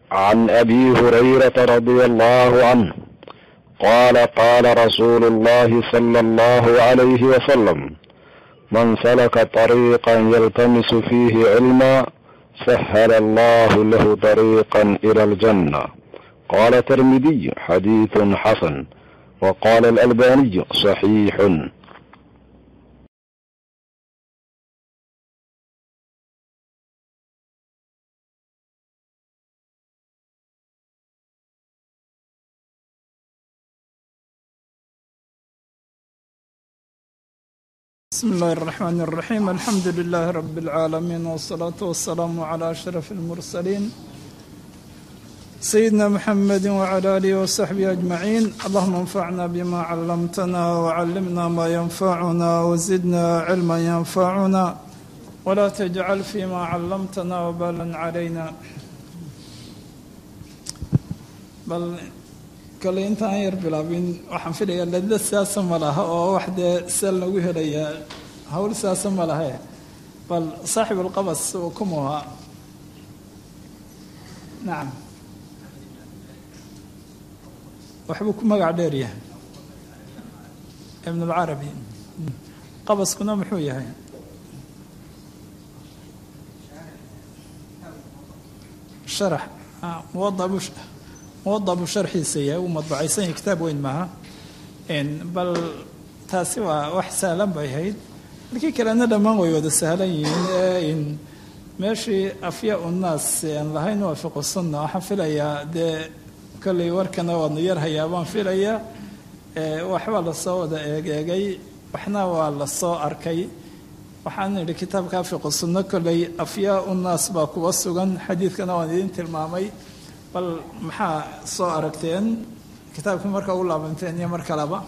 عن ابي هريره رضي الله عنه قال قال رسول الله صلى الله عليه وسلم من سلك طريقا يلتمس فيه علما سهل الله له طريقا الى الجنه قال الترمذي حديث حسن وقال الالباني صحيح بسم الله الرحمن الرحيم الحمد لله رب العالمين والصلاة والسلام على أشرف المرسلين سيدنا محمد وعلى آله وصحبه أجمعين اللهم انفعنا بما علمتنا وعلمنا ما ينفعنا وزدنا علما ينفعنا ولا تجعل فيما علمتنا وبالا علينا بل kale intaan yar bilaabin waxaan filayaa ladla siyaasa ma laha oo wax dee sal lagu helayaa hawl siyaasa ma lahe bal saaxib alqabas uu kumuhaa nacam waxbuu ku magac dheer yahay ibn alcarabi qabaskuna muxuu yahay sharax muwada bush muwadabu sharxiisa yahay uu madbacaysan yahay kitaab weyn maaha bal taasi waa wax sahlan bay ahayd markii kalena dhammaan way wada sahlan yihiin ee meeshii afya unnaas aan lahayn waa fiqu sunna waxaan filayaa dee kollay warkana waadna yar hayaa baan filayaa waxbaa lasoo wada eegeegay waxna waa lasoo arkay waxaan idhi kitaabka fiqu sunno kollay afyaa unnaas baa kuwa sugan xadiidkana waan idin tilmaamay bal maxaa soo aragteen kitaabkii markaa u laabanteen iyo mar kaleba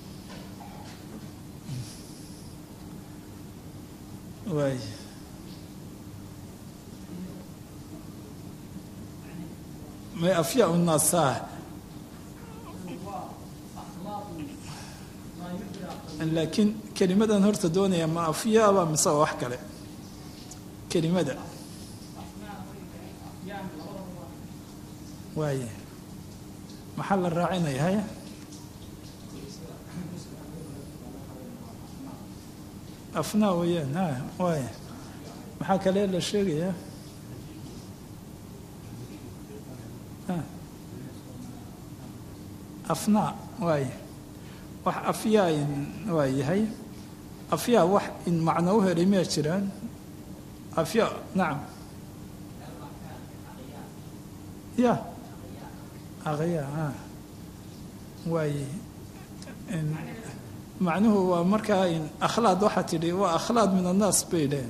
waay may afya unaasa laakiin kelimadan horta doonaya ma afyaaba mise waa wax kale kelimada waaye maxaa la raacinaya haya afnaa weyaan ha waaya maxaa kale la sheegayaa afnaa waaye wax afyaa waa yahay afyaa wax in macno u helay miyaa jiraan afyaa nacam ya aqya a waaye macnuhu waa markaa akhlaad waxaa tidhi waa akhlaad min annaas bay dhaheen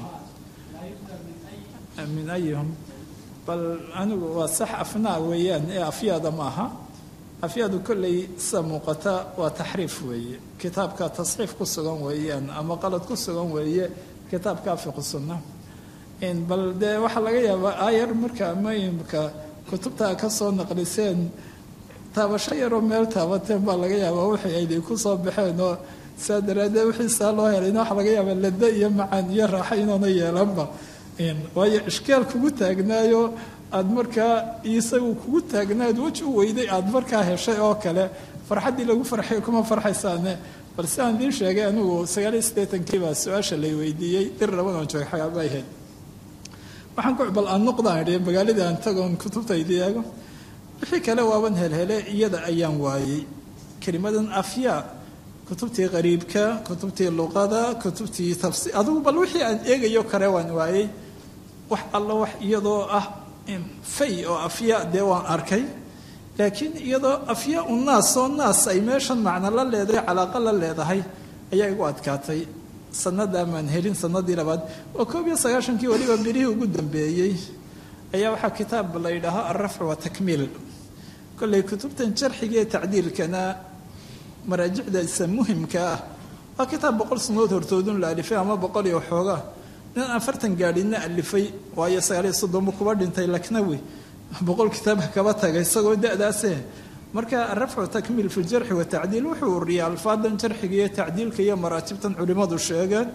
min ayihum bal anigu waa sax afnaa weeyaan ee afyaada ma aha afyaadu kolley sida muuqata waa taxriif weeye kitaabka tasxiif ku sugan weeyaan ama qalad ku sugan weeye kitaabka fiqu sunna bal dee waxaa laga yaabaa aayar marka mayimka kutubtaa ka soo naqliseen taabasho yaroo meel taabateen baa laga yaabaa wixii ayday ku soo baxeen oo saa daraaddeed wixii saa loo helayna waxaa laga yaabaa lada iyo macaan iyo raaxo inoona yeelanba waayo ishkaal kugu taagnaayo aada markaa isagu kugu taagnaad weji u weyday aada markaa heshay oo kale farxaddii lagu farxay kuma farxaysaane bal si aan idiin sheegay anigu sagaaliyo siddeetankii baa su-aasha lay weydiiyey dir labadan joog xagaaba ahayd waxaan ku bal aan noqdaan idhi magaaladii aan tagoon kutubtaydii eego wixii kale waaban helhele iyada ayaan waayey kelimadan afyaa kutubtii qariibka kutubtii luqada kutubtii tafsiir adugu bal wixii aan eegayo kale waan waayey wax alla wax iyadoo ah fay oo afyaa dee waan arkay laakiin iyadoo afyaa u naas oo naas ay meeshan macno la leedahay calaaqa la leedahay ayaa igu adkaatay sanada maan helin sanadii labaad waa koob iyo sagaashankii weliba birihii ugu dambeeyey ayaa waxaa kitaab la yidhaaho alrafcu watakmiil kolley kutubtan jarxiga ee tacdiilkana maraajicdaisa muhimka ah waa kitaab boqol sanood hortoodun la alifay ama boqol iyo xooga nin afartan gaadhina alifay waayo sagaaliyo soddonbu kuba dhintay laknawi boqol kitaabka kaba tagay isagoo da-daase marka arafcu takmiil fi ljarxi watacdiil wuxuu uriyay alfaadan jarxiga iyo tacdiilka iyo maraatibtan culimmadu sheegeen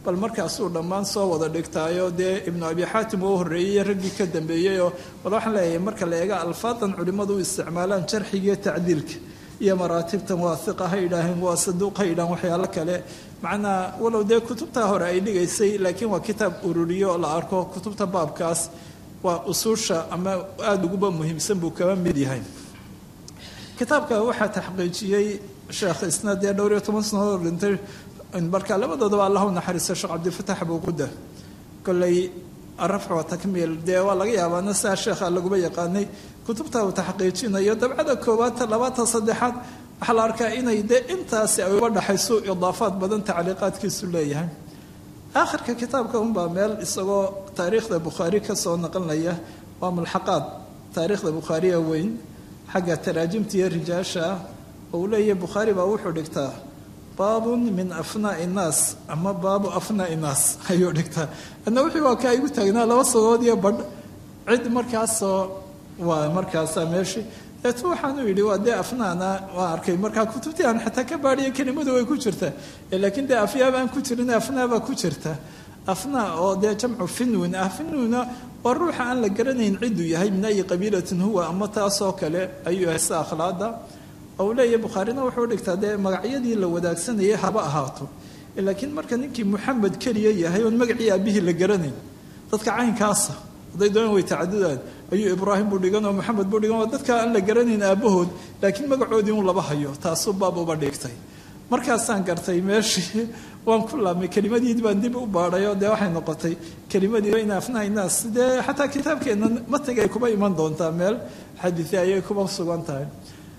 bal markaasuu dhammaan soo wada dhigtaayo dee ibnu abi xaatim uu horreeyey raggii ka dambeeyeyoo bal waxaan leeyahay marka la eega alfaadan culimmadu u isticmaalaan jarxigiiyo tacdiilka iyo maraatibtan waa hiqa ha yidhaaheen waa saduuq ha yidhaaheen waxyaalo kale macnaa walow dee kutubtaa hore ay dhigaysay laakiin waa kitaab ururiyo oo la arko kutubta baabkaas waa usuusha ama aada uguba muhiimsan buu kaba mid yahay kitaabka waxaa taxqiijiyey sheekh isna dee dhowr iyo toban sanadood dhintay marka labadoodaba allah u naxariisto sheekh cabdilfatax buuquda kolley arafc wa takmiil dee waa laga yaabaana sidaa sheekha laguba yaqaanay kutubta uu taxqiijinayo dabcada koowaad labaata saddexaad waxaa la arkaa inay dee intaasi ay uga dhaxayso idaafaad badan tacliiqaadkiisu leeyahay aakhirka kitaabka unbaa meel isagoo taariikhda bukhaari ka soo naqlinaya waa mulxaqaad taariikhda bukhaariya weyn xagga taraajimta iyo rijaasha ah oo uu leeyahay bukhaari baa wuxuu dhigtaa baabun min afnaai innaas ama baabu afnaai innaas ayuu dhigtaa adna wixii waa kaa igu taagnaa laba sagood iyo badh cid markaasoo waa markaasa meeshii deetu waxaanu yidhi waa dee afnaana waa arkay markaa kutubtii aan xataa ka baadhiya kelimadu way ku jirtaa laakiin dee afyaabaan ku jirin afnaabaa ku jirta afnaa oo dee jamcu finwin ah finwina waa ruuxa aan la garanayn cidduu yahay min ayi qabiilatin huwa ama taasoo kale ayuu yahay sida akhlaada ou leeyahy bukhaarina wuxuu dhigtaa dee magacyadii la wadaagsanayay haba ahaato laakiin marka ninkii muxamed keliya yahay oon magacii aabihii la garanayn dadka caynkaasa hadday doonaan way tacadudaan ayuu ibraahim buu dhigan oo maxamed buu dhigan oo dadka aan la garanayn aabahood laakiin magacoodii un laba hayo taasuu baab uba dhigtay markaasaan gartay meeshii waan ku laabmay kelimadii baan dib u baadhay oo dee waxay noqotay kelimadii in afnaha naas dee xataa kitaabkeenna matiga ay kuba iman doontaa meel xadiisi ayay kuba sugan tahay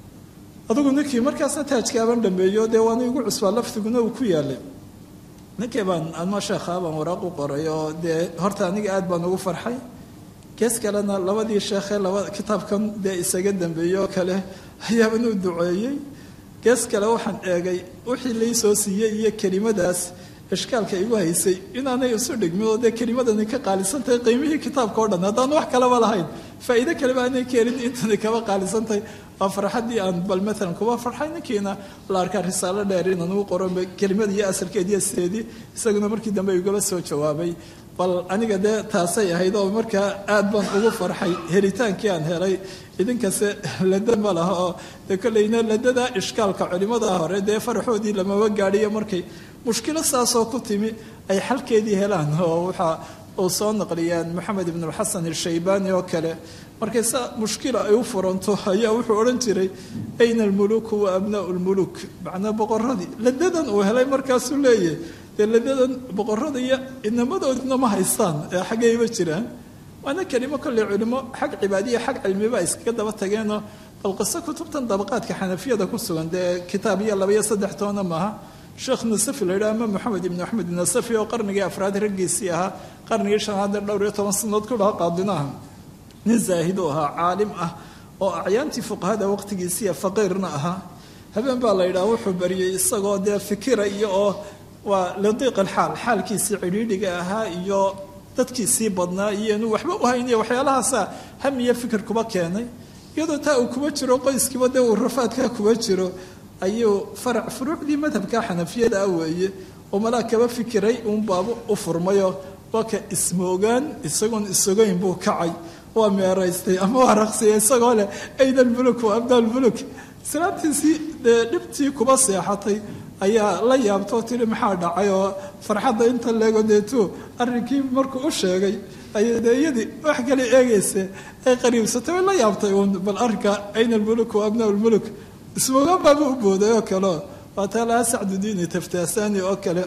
adugu ninkii markaasna taajkaaban dhameeyo dee waana igu cusbaa laftiguna uu ku yaalay ninkii baan ama sheekhaa baan waraaq u qoray oo dee horta aniga aad baan ugu farxay gees kalena labadii sheekhee laba kitaabkan dee isaga dambeeyey oo kale ayaaban u duceeyey gees kale waxaan eegay wixii lai soo siiyey iyo kelimadaas ishkaalka igu haysay inaanay isu dhigmin oo dee kelimadani ka qaalisantahay qiimihii kitaabka o dhan haddaan wax kaleba lahayn faa'iide kaleba aanay keenin intani kaba qaalisantahay waa farxaddii aan bal maalan kuba farxay ninkiina la arkaa risaalo dheer inaan ugu qoro kelimada iyo asalkeed iyo sideedii isaguna markii dambe igaba soo jawaabay bal aniga dee taasay ahayd oo markaa aad baan ugu farxay helitaankii aan helay idinkase lada ma laha oo dee kolleyna ladada ishkaalka culimada hore dee faraxoodii lamaba gaadhiyo markay mushkilo saasoo ku timi ay xalkeedii helaan oo waxaa uu soo naqliyaan moxamed ibn alxasan alshaybaani oo kale markay sa mushkila ay u furanto ayaa wuxuu odhan jiray ayna almuluku wa abnaau lmuluk macnaa boqoradii ladadan uu helay markaasuu leeyahay dee ladadan boqorada iyo inamadoodina ma haystaan ee xaggayba jiraan waana kelimo kolley culimo xag cibaadiya xag cilmiba iskaga daba tageenoo bal qiso kutubtan dabaqaadka xanafiyada ku sugan dee kitaab iyo laba iyo saddex toona maaha sheekh nasafi la yidhaha ama moxamed ibni axmed nasafi oo qarnigii afraad raggiisii ahaa qarnigii shanaad dhowr iyo toban sanadood ku dhaha qaadinaha nin zaahid u ahaa caalim ah oo acyaantii fuqahada waqtigiisiiya faqiirna ahaa habeen baa la yidhaha wuxuu bariyey isagoo dee fikira iyo oo waa ladiiq alxaal xaalkiisii cidhiidhiga ahaa iyo dadkiisii badnaa iyo inuu waxba u hayn iyo waxyaalahaasa ham iyo fikir kuba keenay iyadoo taa uu kuba jiro qoyskiiba dee uu rafaadkaa kuba jiro ayuu farac furuucdii madhabka xanafiyada ah weeye oo malaa kaba fikiray uun baabu u furmayo waa ka ismoogaan isagoon isogayn buu kacay waa meeraystay ama waa raqsiyay isagoo leh ayna almuluk wa abna almuluk islaamtiisii dee dhibtii kuba seexatay ayaa la yaabtoo tiri maxaa dhacay oo farxadda inta leego deetu arrinkii markuu u sheegay ayay dee iyadii wax kale eegaysa ay qariibsatay way la yaabtay uun bal arrinka ayna almuluk wa abna almuluk ismoogaan baaba u booday oo kaleo waa taalaha sacdudiini taftaasani oo kale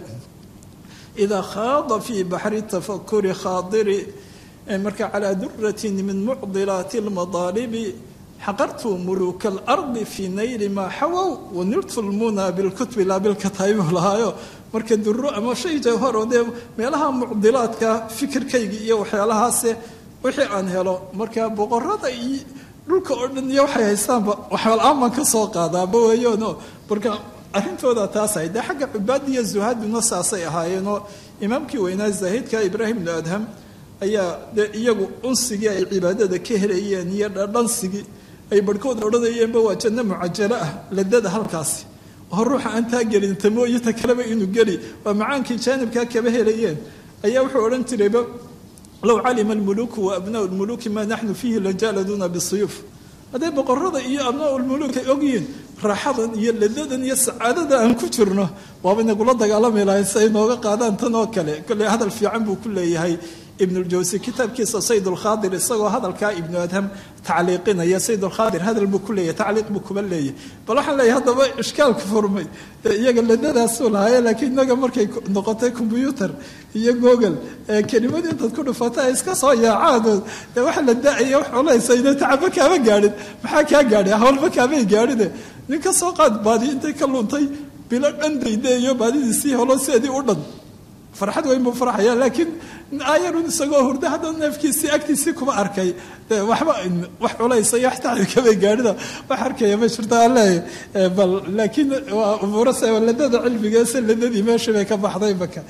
idaa khaada fii baxri tafakuri khaadiri marka calaa duratin min mucdilaati almadaalibi xaqartu muluuka alardi fii nayli maa xawow waniltu lmuna bilkutbi laa bilkataayibu lahaayo marka duro ama shay jawhar oo dee meelaha mucdilaadka fikirkayga iyo waxyaalahaase wixii aan helo marka boqorada iyo dhulka oo dhan iyo waxay haystaanba waxyaala-aan baan ka soo qaadaaba weeyaano marka arrintooda taas ahayd dee xagga cubaadi iyo zuhaaduna saasay ahaayeenoo imaamkii weynaa zaahidka ibraahim bnu adham ayaa dee iyagu unsigii ay cibaadada ka helayeen iyo dhadhansigii ay barhkood odhanayeenba waa janno mucajalo ah ladada halkaasi oo ruuxa aan taa gelin tamooyo ta kaleba inuu geli waa macaankii jaanibkaa kaba helayeen ayaa wuxuu odhan jirayba low calima almuluuku wa abnaau lmuluuki maa naxnu fiihi lajaaladuna bisuyuuf hadday boqorada iyo abnaau lmuluuk ay ogyihiin raaxadan iyo ladadan iyo sacaadada aan ku jirno waaba inagula dagaalami lahay si ay nooga qaadaan tan oo kale kolley hadal fiican buu ku leeyahay ibnuljawsi kitaabkiisa sayd lkhaadir isagoo hadalkaa ibnu adham tacliiqinaya sayd lkhaadir hadal buu ku leeyahy tacliiq buu kuba leeyahy bal waxaan leeyahay haddaba ishkaalku furmay iyaga ladadaasuu lahaaye laakiin inaga markay noqotay combyuutar iyo google kelimad intaad ku dhufata ay iska soo yaacaan dee waxa la da-aya wax olaysa ina tacaba kaama gaadhin maxaa kaa gaadhi hawlba kaamay gaadhine nin ka soo qaad baadi intay ka luntay bilo dhan daydaeyo baadidiisii holo sideedii u dhan farxad weyn buu farxaya laakiin ayarun isagoo hurda haddana neefkiisii agtiisii kuma arkay waxba wax culaysa iyo wax tacbi kamay gaadhida wax arkaya ma jirto alle bal laakiin waa umuurase ladada cilmigeese ladadii meeshii bay ka baxday maka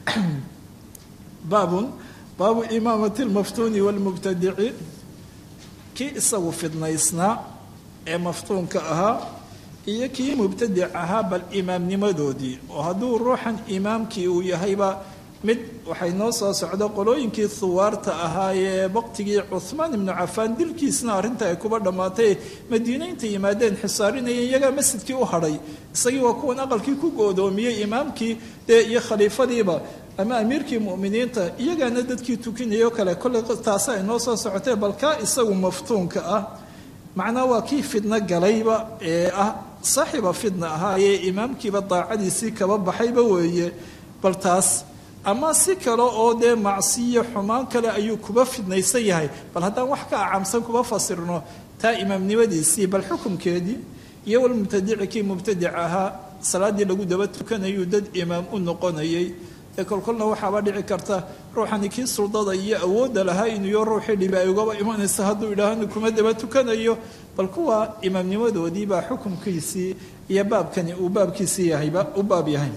baabun baabu imaamati lmaftuuni walmubtadici kii isagu fidnaysnaa ee maftuunka ahaa iyo kii mubtadic ahaa bal imaamnimadoodii oo hadduu ruuxan imaamkii uu yahayba mid waxay noo soo socdo qolooyinkii huwaarta ahaayee waqtigii cuhmaan ibnu cafaan dilkiisna arrinta ay kuba dhammaatay madiine intay yimaadeen xisaarinaya iyagaa masjidkii u hadhay isagii waa kuwan aqalkii ku goodoomiyey imaamkii dee iyo khaliifadiiba ama amiirkii mu'miniinta iyagaana dadkii tukinayo kale kolley taasi ay noo soo socotee bal kaa isagu maftuunka ah macnaa waa kii fidno galayba ee ah saaxiiba fidna ahaayee imaamkiiba daacadiisii kaba baxayba weeye bal taas ama si kale oo dee macsiyo xumaan kale ayuu kuba fidnaysan yahay bal haddaan wax ka acamsan kuba fasirno taa imaamnimadiisii bal xukumkeedii iyo walmubtadici kii mubtadic ahaa salaaddii lagu daba tukanayuu dad imaam u noqonayay ee kolkolna waxaaba dhici karta ruuxani kii suldada iyo awoodda lahaa inuuyo ruuxii dhibi ay ugaba imanaysa hadduu idhaahno kuma daba tukanayo bal kuwa imaamnimadoodii baa xukumkiisii iyo baabkani uu baabkiisii yahayba u baab yahay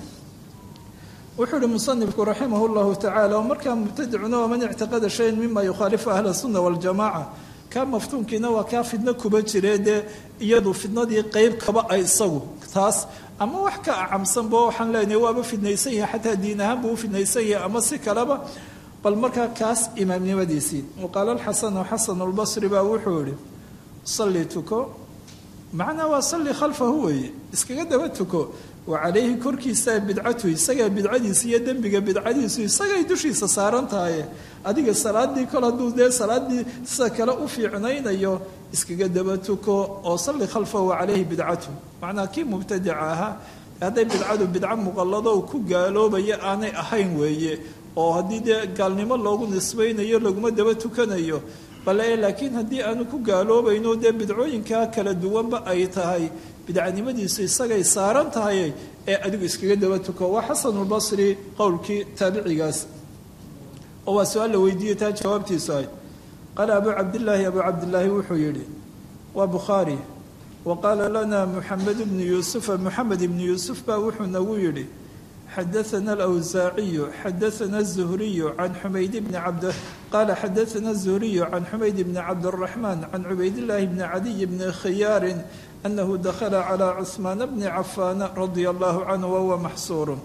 wuxuu ihi musanifku raximah llahu tacala oo markaa mubtadicuna waman ictiqada shayan mima yukhaalifu ahla sunna waljamaca kaa maftuunkiina waa kaa fidno kuba jire dee iyadu fidnadii qeyb kaba ay isagu taas ama wax ka acamsanba waxaan leenahay waaba fidnaysan yahay xataa diin ahaan buu u fidnaysan yahay ama si kaleba bal markaa kaas imaamnimadiisii waqaala alxasanu xasanu lbasri baa wuxuu yihi salli tuko macnaa waa salli khalfahu weeye iskaga daba tuko wa calayhi korkiisaa bidcatu isagaa bidcadiisa iyo dembiga bidcadiisu isagay dushiisa saaran tahaye adiga salaadii kol hadduu dee salaadii sida kale u fiicnaynayo iskaga daba tuko oo salli khalfahu wa calayhi bidcatu macnaa kii mubtadica ahaa hadday bidcadu bidco muqallado ku gaaloobaya aanay ahayn weeye oo haddii dee gaalnimo loogu nisbaynayo laguma daba tukanayo bale laakiin haddii aanu ku gaaloobayno dee bidcooyinkaa kala duwanba ay tahay bidcanimadiisu isagay saaran tahay ee adigu iskaga daba tuko waa xasanulbasri qowlkii taabicigaas oo waa su-aal la weydiiyey taa jawaabtiisu ahayd qaala abuu cabdillaahi abuu cabdillaahi wuxuu yidhi waa bukhaari wa qaala lana muxamed bnu yuusufa moxamed ibnu yuusuf baa wuxuu nagu yidhi xadaana alawsaaciyu xadaana azuhriyu can xumayd bni cabd qaala xadaana azuhriyu can xumayd bni cabdiraxmaan can cubaydillaahi bni cadiy bni khiyaarin anahu dakhala calaa cuhmaana bni cafaana radia allahu canhu wahuwa maxsuurun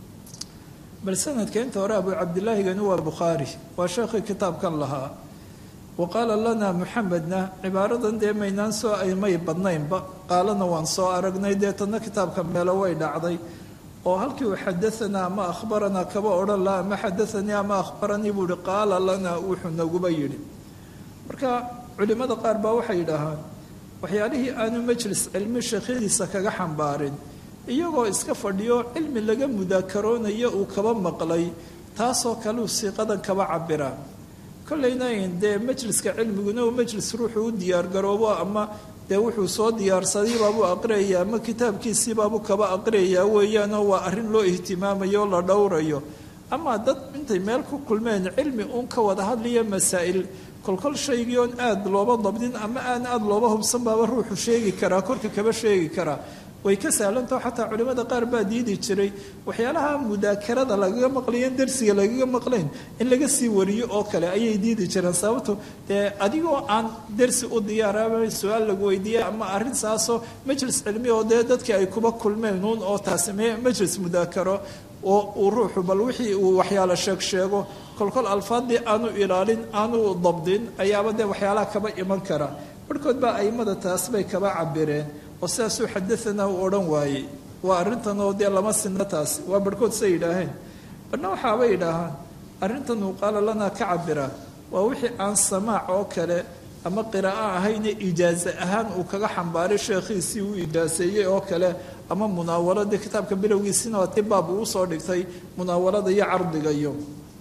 bal sanadka inta hore abuu cabdilaahigani waa bukhaari waa sheekhii kitaabkan lahaa wa qaala lana muxamedna cibaaradan dee maynaan soo may badnaynba qaalana waan soo aragnay deetana kitaabka meelo way dhacday oo halkii uu xadaanaa ama akhbaranaa kaba odhan laha ama xadaanii ama akhbaranii buu ihi qaala lana wuxuu naguba yidhi marka culimmada qaar baa waxay yidhaahaan waxyaalihii aanu majlis cilmi sheekhyadiisa kaga xambaarin iyagoo iska fadhiyo cilmi laga mudaakaroonayo uu kaba maqlay taasoo kaleu siiqadan kaba cabiraan kollayna dee majliska cilmiguna uu majlis ruuxuu u diyaargaroobo ama dee wuxuu soo diyaarsadaybaabuu aqriyayaa ama kitaabkiisiibaabuu kaba aqriyayaa weeyaanoo waa arrin loo ihtimaamayo o la dhowrayo ama dad intay meel ku kulmeen cilmi uun ka wada hadlaya masaa'il kolkol shaygii oon aada looba dabdin ama aan aada looba hubsan baaba ruuxu sheegi karaa korka kaba sheegi karaa way ka sahlantaho xataa culimmada qaar baa diidi jiray waxyaalaha mudaakarada lagaga maqlayen darsiga lagaga maqlayn in laga sii wariyo oo kale ayay diidi jireen sababto dee adigoo aan darsi u diyaaraba su-aal lagu weydiiya ama arrin saasoo majlis cilmi oo dee dadkii ay kuba kulmeen uun oo taasi me majlis mudaakaro oo uu ruuxu bal wixii uu waxyaalo sheeg sheego kolkol alfaadii aanu ilaalin aanu dabdin ayaaba dee waxyaalaha kaba iman kara barhkood baa aimada taas bay kaba cabireen oo sidaasuu xadaanaa u odhan waayey waa arrintan oo dee lama sinna taasi waa barhkood say yidhaaheen barna waxaabay yidhaahaan arrintan uu qaala lanaa ka cabira waa wixii aan samaac oo kale ama qiraa'o ahayne ijaaze ahaan uu kaga xambaaray sheekhiisii uu ijaaseeyey oo kale ama munaawaladii kitaabka bilowgiisina waa ti baab uu usoo dhigtay munaawalada iyo cardiga iyo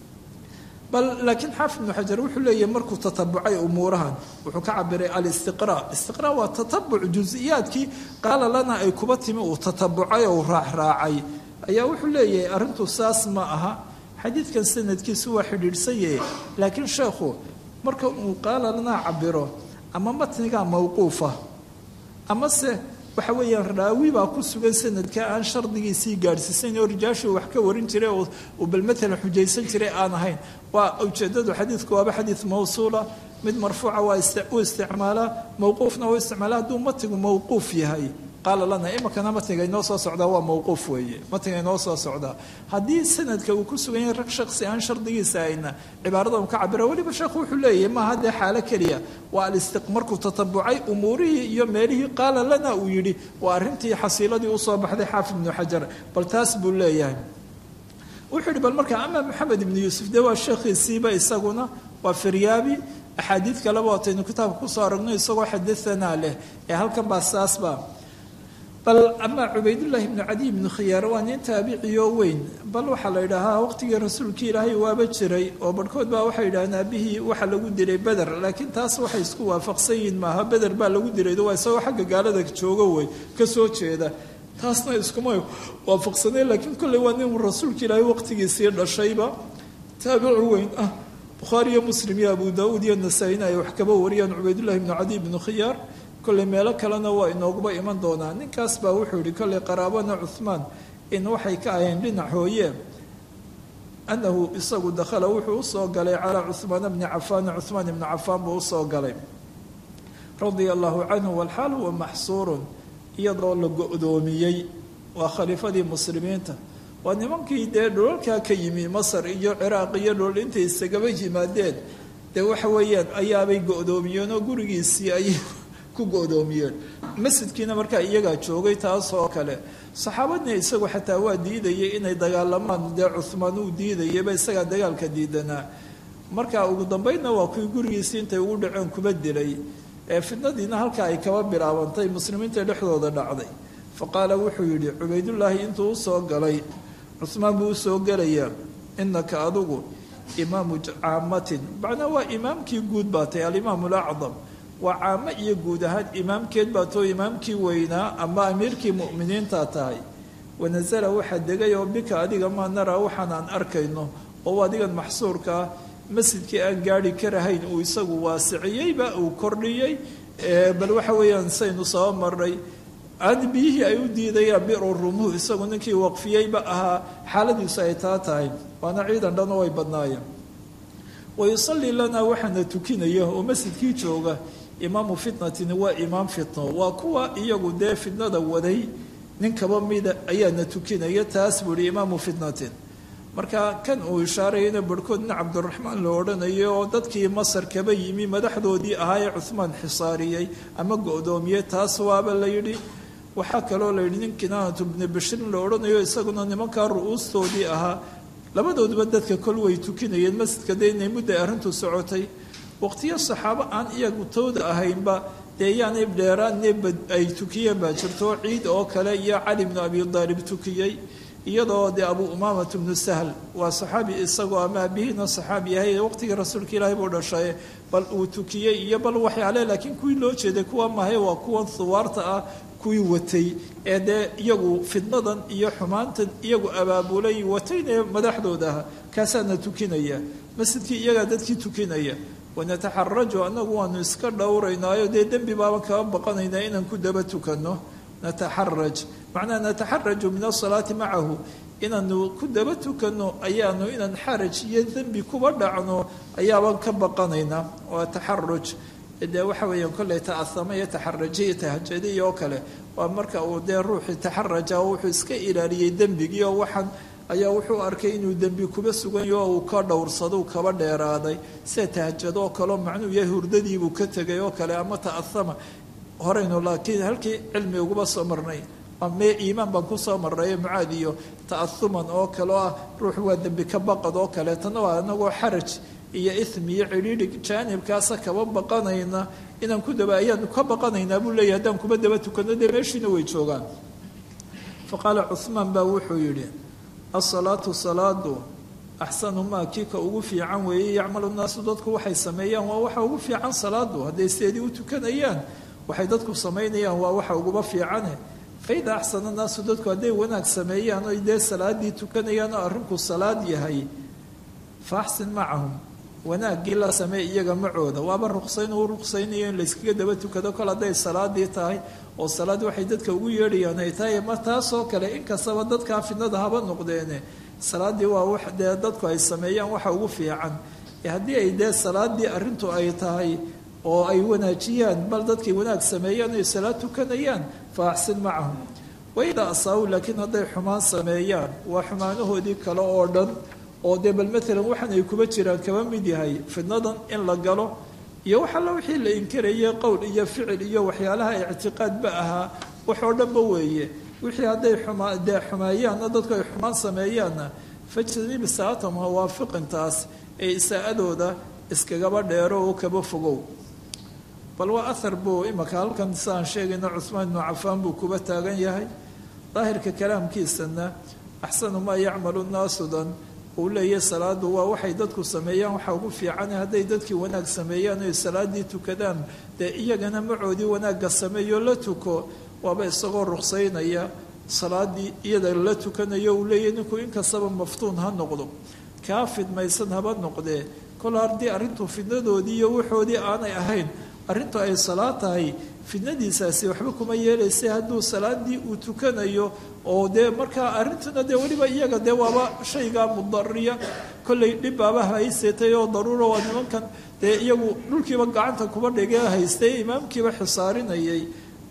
bal laakiin xaafid ibnu xajar wuxuu leeyahay markuu tatabucay umuurahan wuxuu ka cabiray alistiqraa istiqraa waa tatabuc jusiyaadkii qaala lana ay kuba timi uu tatabucay oo raacraacay ayaa wuxuu leeyahay arrintu saas ma aha xadiidkan sanadkiisu waa xidhiidhsanyahe laakiin sheekhu marka uu qaala lana cabiro ama matnigaa mawquufa amase waxa weeyaan raawi baa ku sugan sanadka aan shardigiisii gaadhsiisayn oo rijaashuu wax ka warin jiray oo uu bal matalan xujaysan jiray aan ahayn waa ujeedadu xadiidku waaba xadiid mawsuula mid marfuuca waa u isticmaalaa mawquufna u isticmaala hadduu matigu mawquuf yahay qaala lana imakana matniga inoo soo socdaa waa mawquuf weeye matniga inoo soo socdaa haddii sanadka uu ku sugan yahay rag shaksi aan shardigiisa ayna cibaarada ka cabira weliba sheekhu wuxuu leeyahay maaha dee xaalo keliya waa alistiq markuu tatabucay umuurihii iyo meelihii qaala lana uu yidhi waa arrintii xasiiladii usoo baxday xaafid ibnu xajar bal taas buu leeyahay wuxuu yihi bal markaa ama maxamed ibnu yuusuf dee waa sheekhiisiiba isaguna waa firyaabi axaadiid kaleba waataynu kitaabka kusoo aragno isagoo xadaanaa leh ee halkan baa saasba bal ama cubaydullaahi ibnu cadiy ibnu khiyaar waa nin taabiciyo weyn bal waxaa la yidhaahaa waqtigii rasuulkii ilaahay waaba jiray oo barhkood baa waxay yidhahdeen aabihii waxa lagu dilay beder laakiin taas waxay isku waafaqsan yihiin maaha beder baa lagu dilay waa isagoo xagga gaalada joogo wey ka soo jeeda taasna iskuma waafaqsaneen laakiin kolley waa nin rasuulka ilaahay waqtigiisii dhashayba taabici weyn ah bukhaari iyo muslim iyo abu daauud iyo nasaa-ina ay wax kaba wariyaan cubaydullahi ibnu cadiy ibnu khiyaar kolley meelo kalena waa inooguba iman doonaa ninkaas baa wuxuu yihi kolley qaraabana cuhmaan in waxay ka aheen dhinac hooye annahu isagu dakhala wuxuu usoo galay calaa cuhmaana bni cafaana cuhmaan ibni cafaan buu usoo galay radia allahu canhu walxaal huwa maxsuurun iyadoo la go-doomiyey waa khaliifadii muslimiinta waa nimankii dee dhulalkaa ka yimi masar iyo ciraaq iyo dhulal intay isagaba yimaadeen dee waxa weeyaan ayaabay go-doomiyeen oo gurigiisii ayay ku go-doomiyeen masjidkiina markaa iyagaa joogay taas oo kale saxaabadna isagu xataa waa diidayay inay dagaalamaan dee cuhmaan uu diidayaba isagaa dagaalka diidanaa marka ugu dambeydna waa kuwii gurigiisii intay ugu dhaceen kuba dilay ee fidnadiina halkaa ay kaba bilaabantay muslimiinta dhexdooda dhacday fa qaala wuxuu yidhi cubaydullaahi intuu usoo galay cuhmaan buu usoo gelayaa inaka adigu imaamu caamatin macnaa waa imaamkii guud baa tahay alimaamu alacdam waa caamo iyo guud ahaan imaamkeed baa too imaamkii weynaa ama amiirkii mu'miniintaa tahay wanasala waxaa degay oo bika adiga maa naraa waxaan aan arkayno oo adigan maxsuurka ah masjidkii aan gaari karahayn uu isagu waasiciyeyba uu kordhiyey bal waxa weeyaan saynu soo marnay aan biyihii ay u diidayaan biru rumuh isagu ninkii waqfiyeyba ahaa xaaladiisu ay taa tahay waana ciidan dhan oo ay badnaayeen wayusallii lanaa waxaana tukinaya oo masjidkii jooga imaamu fitnatin waa imaam fitno waa kuwa iyagu dee fitnada waday nin kaba mida ayaana tukinaya taas buu ihi imaamu fitnatin marka kan uu ishaarayana barhkood nin cabdiraxmaan la odhanayo oo dadkii masar kaba yimi madaxdoodii ahaa ee cuhmaan xisaariyey ama go-doomiyey taas waaba la yidhi waxaa kaloo la yidhi nin kinaanatu bni bashirin la odhanayo isaguna nimankaa ru-uustoodii ahaa labadooduba dadka kol way tukinayeen masjidka dee inay mudday arrintu socotay waqtiyo saxaabo aan iyagu tooda ahaynba dee yaanay dheeraanne ay tukiyeen baa jirto ciid oo kale iyo cali bnu abi daalib tukiyey iyadoo dee abu umaamat bnu sahl waa saxaabi isagoo ama abihiina saxaabi yahay waqtigii rasuulka ilaahay buu dhashay bal uu tukiyey iyo bal waxyaale laakiin kuwii loo jeeday kuwa mahay waa kuwan huwaarta ah kuwii watay ee dee iyagu fidnadan iyo xumaantan iyagu abaabulay watayne madaxdooda aha kaasaana tukinaya masjidkii iyagaa dadkii tukinaya wanataxaraju annagu waanu iska dhowraynaayo dee dembi baaban kaba baqanaynaa inaan ku daba tukanno nataxaraj macnaha nataxaraju min asalaati macahu inaanu ku daba tukano ayaanu inaan xaraj iyo dembi kuba dhacno ayaabaan ka baqanaynaa waa taxaruj dee waxa weeyaan kolley ta'asama iyo taxaraja iyo tahajadiy oo kale waa marka uu dee ruuxii taxaraja wuxuu iska ilaaliyey dembigii oo waxaan ayaa wuxuu arkay inuu dembi kuba suganyaho oo uu ka dhowrsado kaba dheeraaday sida tahajado oo kaleo macnuu yahay hurdadiibuu ka tegay oo kale ama ta'asama horaynu laakiin halkii cilmi uguba soo marnay mee iimaan baan kusoo marray mucaad iyo ta'asuman oo kale oo ah ruux waa dembi ka baqad oo kaleetana waa anagoo xaraj iyo ismi iyo cidhiidhi jaanibkaasa kaba baqanayna inaan ku daba ayaanu ka baqanaynaa buu leeyahy haddaan kuba daba tukano dee meeshiina way joogaan fa qaala cuhmaan baa wuxuu yidhi asalaatu salaadu axsanu maa kii ka ugu fiican weeye yacmalu naasu dadku waxay sameeyaan waa waxa ugu fiican salaadu hadday seedii u tukanayaan waxay dadku samaynayaan waa waxa uguba fiicane faida axsana naasu dadku hadday wanaag sameeyaan oy dee salaadii tukanayaan oo arrinku salaad yahay fa axsin macahum wanaaggii la samey iyaga macooda waaba ruqsayn uu ruqsaynayo in layskaga daba tukado kol hadday salaadii tahay oo salaad waxay dadka ugu yeedhayaan ay tahay ma taasoo kale inkastaba dadkaa fidnada haba noqdeene salaadii waa wax dee dadku ay sameeyaan waxa ugu fiican haddii ay dee salaadii arrintu ay tahay oo ay wanaajiyaan bal dadkay wanaag sameeyaan ay salaad tukanayaan fa axsin macahum waidaa asaabu laakiin hadday xumaan sameeyaan waa xumaanahoodii kale oo dhan oo dee bal maalan waxaan ay kuba jiraan kaba mid yahay fidnadan in la galo iyo wax alla wixii la inkarayay qowl iyo ficil iyo waxyaalaha ictiqaadba ahaa wax oo dhanba weeye wixii hadday xumaa dee xumeeyaanna dadku ay xumaan sameeyaanna fajtanib saatam hawaafiqintaas ee isaa-adooda iskagaba dheero oo kaba fogow bal waa ahar buu imaka halkan siaan sheegayna cuhmaan ibnu cafaan buu kuba taagan yahay daahirka kalaamkiisana axsanu maa yacmalu naasudan uu leeyahy salaadu waa waxay dadku sameeyaan waxa ugu fiicane hadday dadkii wanaag sameeyaan oy salaadii tukadaan dee iyagana macoodii wanaagga sameeyo la tuko waaba isagoo ruqsaynaya salaadii iyada la tukanayo uu leeyahy ninku inkastaba maftuun ha noqdo kaa fidmaysan haba noqdee kol haddii arrintu fidnadoodii iyo waxoodii aanay ahayn arrintu ay salaad tahay fidnadiisaasi waxba kuma yeelaysa hadduu salaadii uu tukanayo oo dee markaa arrintuna dee weliba iyaga dee waaba shaygaa mudariya kollay dhibbaaba haysetay oo daruura waa nimankan dee iyagu dhulkiiba gacanta kuba dhigee haystay imaamkiiba xisaarinayay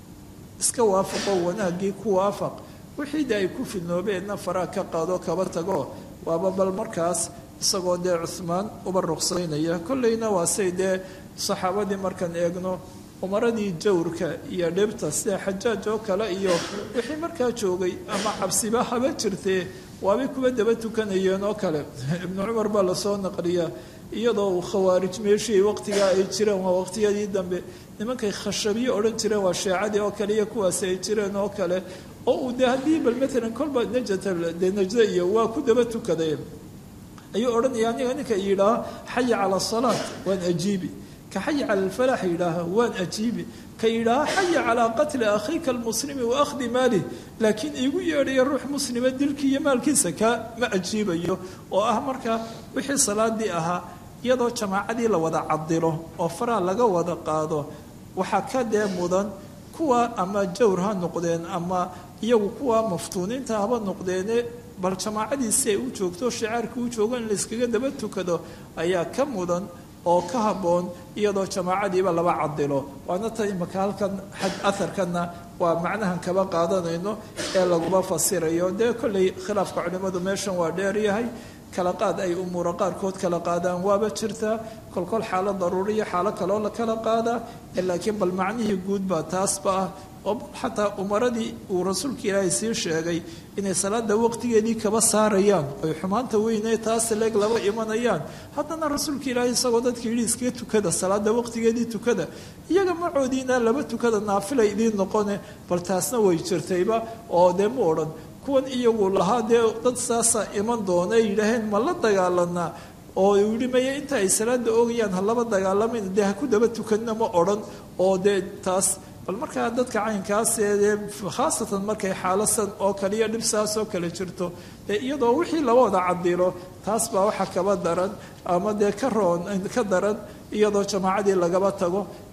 iska waafaqo wanaaggii ku waafaq wixii de ay ku fidnoobeenna faraa ka qaado kaba tago waaba bal markaas isagoo dee cuhmaan uba ruqsaynaya kollayna waa say dee saxaabadii markaan eegno umaradii jawrka iyo dhibta sida xajaaj oo kale iyo wixii markaa joogay ama cabsiba haba jirtee waabay kuba daba tukanayeen oo kale ibnu cumar baa lasoo naqliyaa iyadoo uu khawaarij meeshii waqtigaa ay jireen waa waqtiyadii dambe nimankay khashabiye odhan jireen waa sheecadii oo kale iyo kuwaasi ay jireen oo kale oo uu de haddii bal maalan kolba najata dee najda iyo waa ku daba tukadeen ayuu odhanaya aniga ninka yidhaaha xaya cala asalaat waan ajiibi ka xaya cala alfalax yidhaaha waan ajiibi ka yidhaaha xaya calaa qatli akhiika almuslimi wa akhdi maalih laakiin iigu yeedhaya ruux muslima dilkii iyo maalkiisa kaa ma ajiibayo oo ah marka wixii salaadii ahaa iyadoo jamaacadii la wada cadilo oo faraa laga wada qaado waxaa ka dee mudan kuwa ama jawr ha noqdeen ama iyagu kuwa maftuuniinta haba noqdeene bal jamaacadiisi ay u joogto shicaarkii u joogo in layskaga daba tukado ayaa ka mudan oo ka habboon iyadoo jamaacadiiba laba cadilo waana tan imaka halkan aharkanna waa macnahan kaba qaadanayno ee laguma fasirayo dee kolley khilaafka culimmadu meeshan waa dheeryahay kala qaad ay umuura qaarkood kala qaadaan waaba jirtaa kolkol xaalo daruuriya xaalo kaloo la kala qaadaa laakiin bal macnihii guud baa taasba ah oo xataa umaradii uu rasuulka ilaahay sii sheegay inay salaada waqtigeedii kaba saarayaan oy xumaanta weyne taas leeg laba imanayaan haddana rasuulka ilaahay isagoo dadka yidhi iskaga tukada salaada waqtigeedii tukada iyaga macoodiina laba tukada naafilay idiin noqone bal taasna way jirtayba oo dee mu odhan kuwan iyagu lahaa dee dad saasa iman doona ay yidhaaheen ma la dagaalanaa oo uu yihi maya inta ay salaada oogayaan ha laba dagaalamayna dee ha ku daba tukanna ma odhan oo dee taas bal markaa dadka caynkaas ee khaasatan markay xaalasan oo kale iyo dhibsaas oo kale jirto dee iyadoo wixii laba wada cadilo taas baa waxa kaba daran ama dee ka roon ka daran iyadoo jamaacadii lagaba tago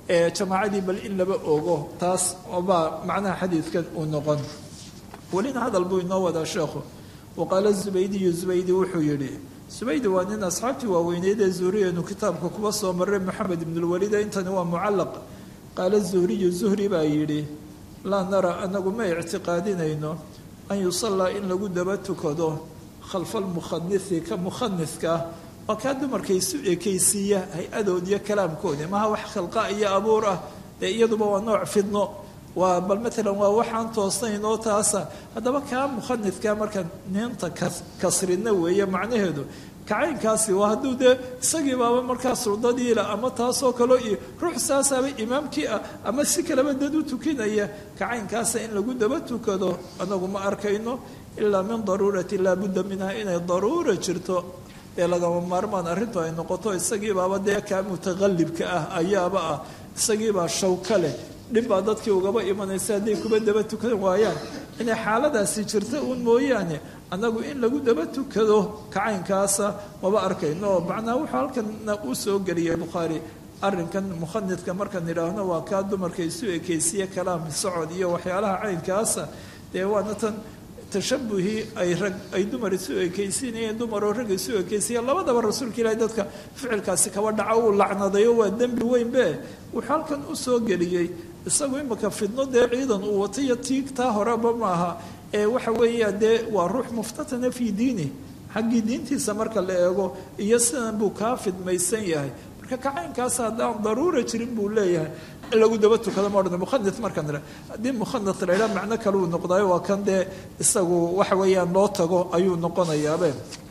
ee jamaacadii bal in laba ogo taas baa macnaha xadiidkan uu noqon welina hadal buu inoo wadaa sheekhu waqaala zubaydiyu zubaydi wuxuu yidhi zubaydi waa nin asxaabtii waaweyneyd ee zuhriyeenu kitaabka kuba soo maray moxamed ibnulwalida intani waa mucallaq qaala zuhriyu zuhri baa yidhi laa nara anagu ma ictiqaadinayno an yusallaa in lagu daba tukado khalfa almukhanisi ka mukhaniska ah waa kaa dumarka isu ekaysiiya hay-adood iyo kalaamkoodi maha wax khalqa iyo abuur ah dee iyaduba waa nooc fidno waa bal maalan waa waxaan toosnayn oo taasa haddaba kaa mukhanidka marka niinta kasrina weeye macnaheedu kacaynkaasi waa hadduu dee isagii baaba markaa suldadiila ama taasoo kaleo iyo ruux saasaaba imaamkii ah ama si kaleba dad u tukinaya kacaynkaasa in lagu daba tukado anagu ma arkayno ilaa min daruurati laabudda minha inay daruura jirto ee lagama maarmaan arrintu ay noqoto isagiibaaba dee kaa mutaqallibka ah ayaaba ah isagiibaa shawka leh dhib baa dadkii ugaba imanaysa hadday kuba daba tukan waayaan inay xaaladaasi jirta uun mooyaane annagu in lagu daba tukado kacaynkaasa maba arkayno oo macnaa wuxuu halkana u soo geliyay bukhaari arrinkan mukhanidka markaan idhaahno waa kaa dumarka isu ekaysiye kalaam socod iyo waxyaalaha caynkaasa dee waana tan tashabuhii ay rag ay dumar isu ekaysiinayeen dumaroo rag isu ekaysiiyeen labadaba rasuulka ilaahi dadka ficilkaasi kaba dhaca uu lacnadayo waa dembi weynbe wuxuu halkan u soo geliyey isagu imika fidno dee ciidan uu wato iyo tiigtaa horeba maaha ee waxa weeya dee waa ruux muftatana fii diini xaggii diintiisa marka la eego iyo sidan buu kaa fidmaysan yahay marka kacaynkaas haddaan daruura jirin buu leeyahay in lagu daba tukado ma odhan mukhanid markaan ira haddii mukhanid la idhaa macno kale uu noqdayo waa kan dee isagu waxa weeyaan loo tago ayuu noqonayaabe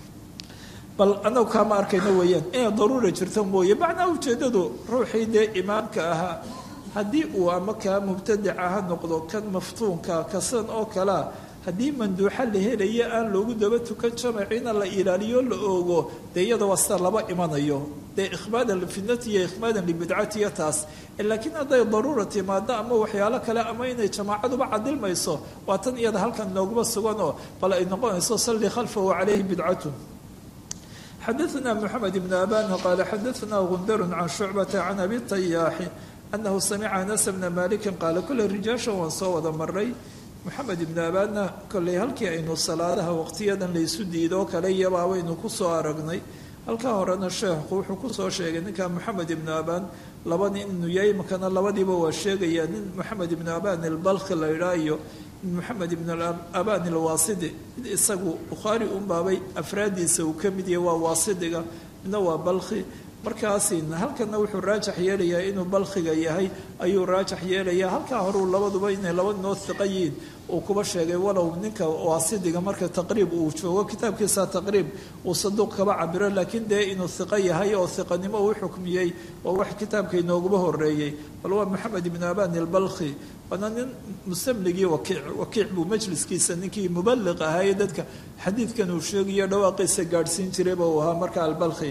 bal annagu kaama arkayno weeyaan inay daruura jirto mooye macnaa ujeeddadu ruuxii dee imaamka ahaa haddii uu ama kaa mubtadica ha noqdo kan maftuunka kasan oo kalea haddii manduuxa la helaya aan loogu daba tukan jamaciina la ilaaliyo la oogo dee iyada waa sida laba imanayo dee ikhmaadan lifidnati iyo ikhmaadan libidcatiyo taas laakiin hadday daruura timaado ama waxyaalo kale ama inay jamaacaduba cadilmayso waa tan iyada halkan nooguma suganoo bal ay noqonayso salli khalfahu calayhi bidcatun xadaثna mxamed ibn abana qaala xadaثna gundarun can shucbata can abi tayaaxi anahu samica anas bna maliki qaala kole rijaashan waan soo wada maray moxamed ibnu abaadna kolley halkii aynu salaadaha waqtiyadan laysu diidoo kale iyabaa waynu kusoo aragnay halkaa horena sheekhu wuxuu kusoo sheegay ninka moxamed ibnu abaan laba nin inuu yahay makana labadiiba waa sheegaya nin moxamed ibnu abaan ilbalkhi la idhaa iyo nin moxamed ibnu abaan ilwaasidi mid isagu bukhaari unbaabay afraadiisa uu ka mid yahay waa waasidiga midna waa balkhi markaasi halkana wuxuu raajax yeelayaa inuu balkhiga yahay ayuu raajax yeelayaa halkaa horeu labaduba inay laba noo hiqa yihiin uu kuba sheegay walow ninka waasidiga marka taqriib uu joogo kitaabkiisa taqriib uu saduuq kaba cabiro laakiin dee inuu hiqo yahay oo hiqanimo uu xukmiyey oo wax kitaabka inooguba horeeyey bal waa maxamed ibnu abaan ilbalkhi waana nin mustamligii wakiic wakiic buu majliskiisa ninkii mubaliq ahaayee dadka xadiidkan uu sheegayo dhawaaqiisa gaadhsiin jirayba uu ahaa marka albalkhi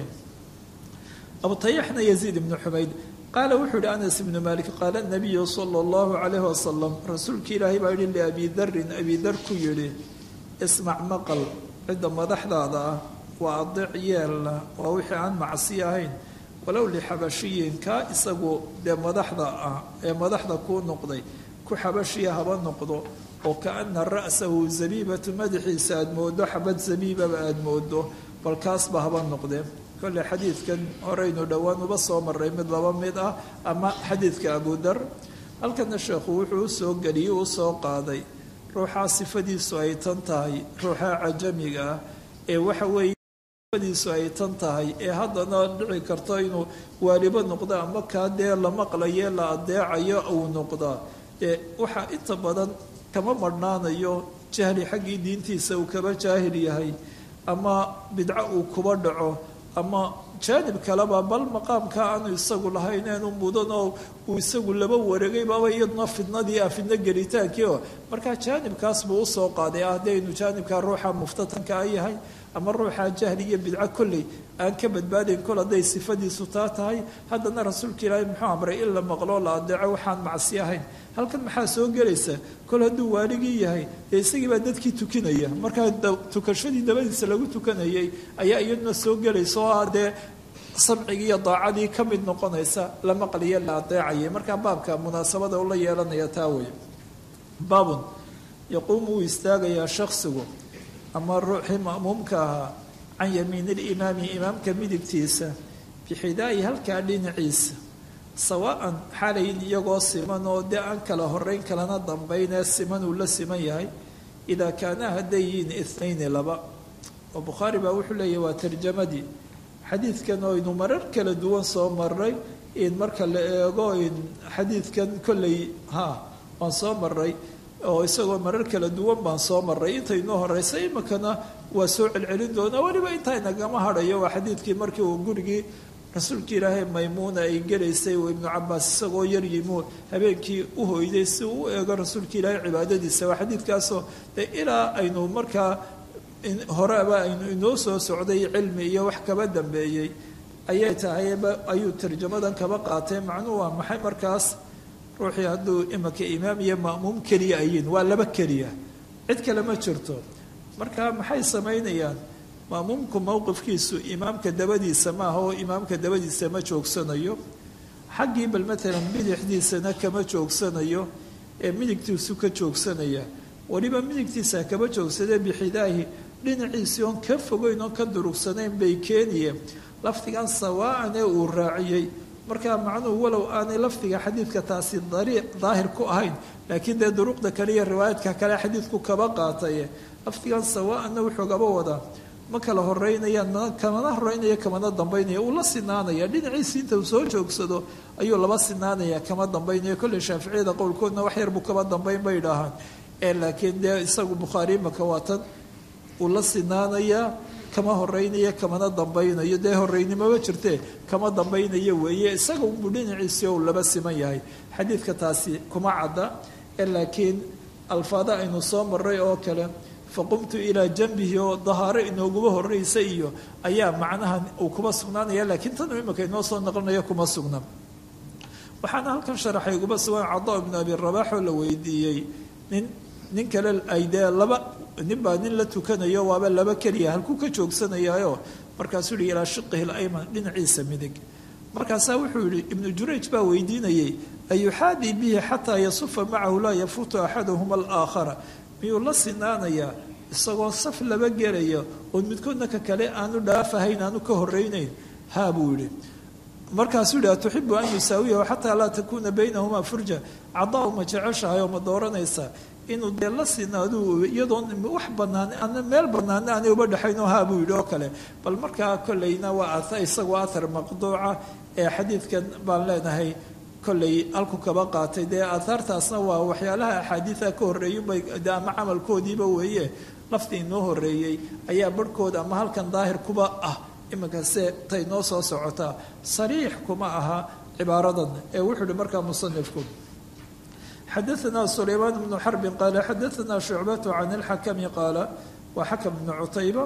abu tayaxna yaziid ibnu xumayd qaala wuxuu yihi anas ibnu malik qaala nabiyu sala allahu calayhi wasalam rasuulkii ilaahay baa yihi liabi darin abi dar ku yidhi ismac maqal cidda madaxdaada ah waa adeec yeelna waa wixii aan macsi ahayn walow lixabashiyin kaa isagu dee madaxda ah ee madaxda kuu noqday ku xabashiya haba noqdo oo kaana ra'sahu zabiibatu madaxiisa aada moodo xabad zabiibaba aada moodo bal kaasba haba noqdee kolle xadiidkan horeynu dhowaan uba soo maray mid laba mid ah ama xadiidka abudar halkana sheekhu wuxuu usoo geliyey u soo qaaday ruuxaa sifadiisu ay tan tahay ruuxaa cajamiga ah ee waxa weeye sifadiisu ay tan tahay ee haddana dhici karto inuu waalibo noqdo ama kaa dee la maqlaye la adeecayo uu noqdaa ee waxaa inta badan kama marhnaanayo jahli xaggii diintiisa uu kaba jaahil yahay ama bidco uu kuba dhaco ama jaanib kaleba bal maqaamka aanu isagu lahayn eenu mudan oo uu isagu laba wareegay baaba iyaduna fidnadii ah fidno gelitaankii oo markaa jaanibkaas buu usoo qaaday ah haddaynu jaanibkaa ruuxa muftatanka a yahay ama ruuxa jahli iyo bidco kolley aan ka badbaadayn kol hadday sifadiisu taa tahay haddana rasuulka ilaahay muxuu amray in la maqloo la adeeco waxaan macsi ahayn halkan maxaa soo gelaysa kol hadduu waaligii yahay dee isagii baa dadkii tukinaya markaa tukashadii dabadiisa lagu tukanayay ayaa iyaduna soo gelaysa oo ah dee samcigii iyo daacadii ka mid noqonaysa la maqliyo la adeecayay markaa baabka munaasabada ula yeelanaya taa wey baabun yaquumu wuu istaagayaa shaksigu ama ruuxii ma'muumka ahaa can yamiini limaami imaamka midigtiisa bixidaa'i halkaa dhinaciisa sawaa'an xalayn iyagoo siman oo dee aan kala horeyn kalana dambaynee siman uu la siman yahay idaa kaana hadday yihiin ithnayni laba oo bukhaari baa wuxuu leeyahy waa tarjamadii xadiidkan oo aynu marar kala duwan soo maray in marka la eego in xadiidkan kolley ha waan soo maray oo isagoo marar kala duwan baan soo maray inta inoo horeysa imikana waa soo celcelin doonaa weliba intaa nagama hadhayo waa xadiidkii markii uu gurigii rasuulka ilaahay maymuuna ay gelaysay oo ibnu cabaas isagoo yar yimi habeenkii u hoyday si uu u eego rasuulka ilaahay cibaadadiisa waa xadiidkaasoo dee ilaa aynu markaa horeba aynu inoo soo socday cilmi iyo wax kaba dambeeyey ayay tahayba ayuu tarjamadan kaba qaatay macnuhu waa maxay markaas ruuxii hadduu imika imaam iyo ma'muum keliya ayiin waa laba keliya cid kale ma jirto marka maxay samaynayaan ma'muumku mowqifkiisu imaamka dabadiisa maaha oo imaamka dabadiisa ma joogsanayo xaggii bal matalan bidixdiisana kama joogsanayo ee midigtiisu ka joogsanaya weliba midigtiisa kama joogsadee bixidaahi dhinaciisii oon ka fogeyn oon ka durugsanayn bay keeniyeen lafdigan sawaa'an ee uu raaciyey markaa macnuhu walow aanay lafdiga xadiidka taasi dariiq daahir ku ahayn laakiin dee duruqda kale iyo riwaayadka kale xadiidku kaba qaataye lafdigan sawaa'anna wuxuu gaba wadaa ma kala horeynayaan kamana horeynaya kamana dambaynaya uu la sinaanaya dhinaciisi inta uu soo joogsado ayuu laba sinaanaya kama dambaynaya kolley shaaficiyada qowlkoodna wax yar buu kaba dambayn bay idhaahaan ee laakiin dee isagu bukhaari imaka waatan uu la sinaanayaa kama horeynaya kamana dambaynayo dee horeynimaba jirtee kama dambaynayo weeye isaga unbuu dhinaciisii ou laba siman yahay xadiidka taasi kuma cadda ee laakiin alfaada aynu soo maray oo kale faqumtu ilaa janbihi oo dahaaro inooguba horeysa iyo ayaa macnaha uu kuma sugnaanaya laakiin tanuu imika inoo soo noqonayo kuma sugna waxaana halkan sharaxay uguba sugan cada ibnu abi rabax oo la weydiiyey nin nin kale ay dee laba nin baa nin la tukanayo waaba laba keliya halkuu ka joogsanayaayo markaasuu yihi ilaa shiqihi layman dhinaciisa midig markaasaa wuxuu yihi ibnu jurayj baa weydiinayey ayuxaadii bihi xataa yasufa macahu laa yafuutu axaduhuma alaakhara miyuu la sinaanayaa isagoo saf laba gelaya oon midkoodna ka kale aanu dhaafahayn aanu ka horeynayn haa buu yihi markaasuu yihi atuxibu an yusaawiyahu xataa laa takuuna baynahumaa furja cadaa ma jeceshahay oo ma dooranaysaa inuu dee la sinaadu iyadoon wax banaan ana meel banaana aanay uba dhexaynoo haa buu yidhi oo kale bal markaa kolleyna waa isagoo athar maqduuca ee xadiidkan baan leenahay kolley halku kaba qaatay dee aathaartaasna waa waxyaalaha axaadiida ka horreeyubay ama camalkoodiiba weeye laftii inoo horreeyey ayaa barhkooda ama halkan daahir kuba ah iminkase tay noo soo socotaa sariix kuma aha cibaaradan ee wuxuu ihi markaa musanifku xadaثna sulaymaan bnu xarbi qaala xadaثna shucbatu can اlxakami qaala waa xakam bnu cutayba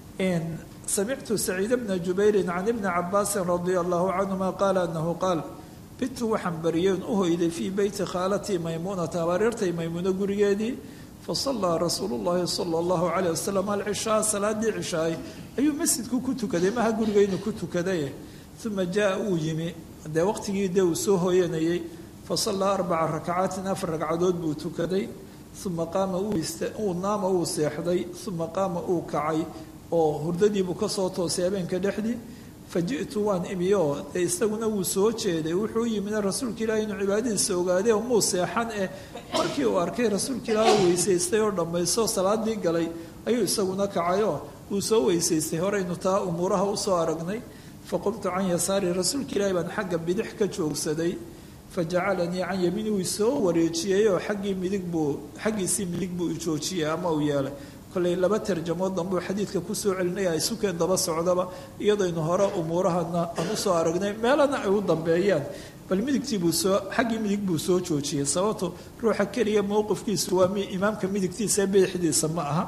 samictu saciid bna jubayri can ibni cabaasi radia allahu canhuma qaala anahu qaal bitu waxaan bariyeen u hoyday fii beyti khaalatii maymuunata habareertay maymuuno gurigeedii fasallaa rasuulu llahi sala allahu calayh wasalam alcishaa salaadii cishaay ayuu masjidku ku tukaday maha gurigeynu ku tukaday uma jaa uu yimi dee waqtigii dee uu soo hooyanayey fasallaa arbaca rakacaatin afar ragcadood buu tukaday uma qaama uu naama uu seexday uma qaama uu kacay oo hurdadiibuu kasoo toosay habeenka dhexdii faji'tu waan imi oo dee isaguna wuu soo jeeday wuxuu yimina rasuulka ilaahi inuu cibaadadiisa ogaaday oo muu seexan eh markii uu arkay rasuulka ilaahi oo weysaystay oo dhammaysto salaadii galay ayuu isaguna kacayoo wuu soo weysaystay horeynu taa umuuraha usoo aragnay faqumtu can yasaari rasuulka ilaahi baan xagga bidix ka joogsaday fajacalanii can yamiini wuu soo wareejiyey oo xaggii midig buu xaggiisii midig buu joojiyey ama uu yeelay kolley laba tarjamood danbuu xadiidka kusoo celinaya isukeen daba socdaba iyadaynu hore umuurahana aan usoo aragnay meelana ay u dambeeyaan bal midigtiibuu soo xaggii midig buu soo joojiyey sababto ruuxa keliya mowqifkiisu waa imaamka midigtiisa ee bidixdiisa ma aha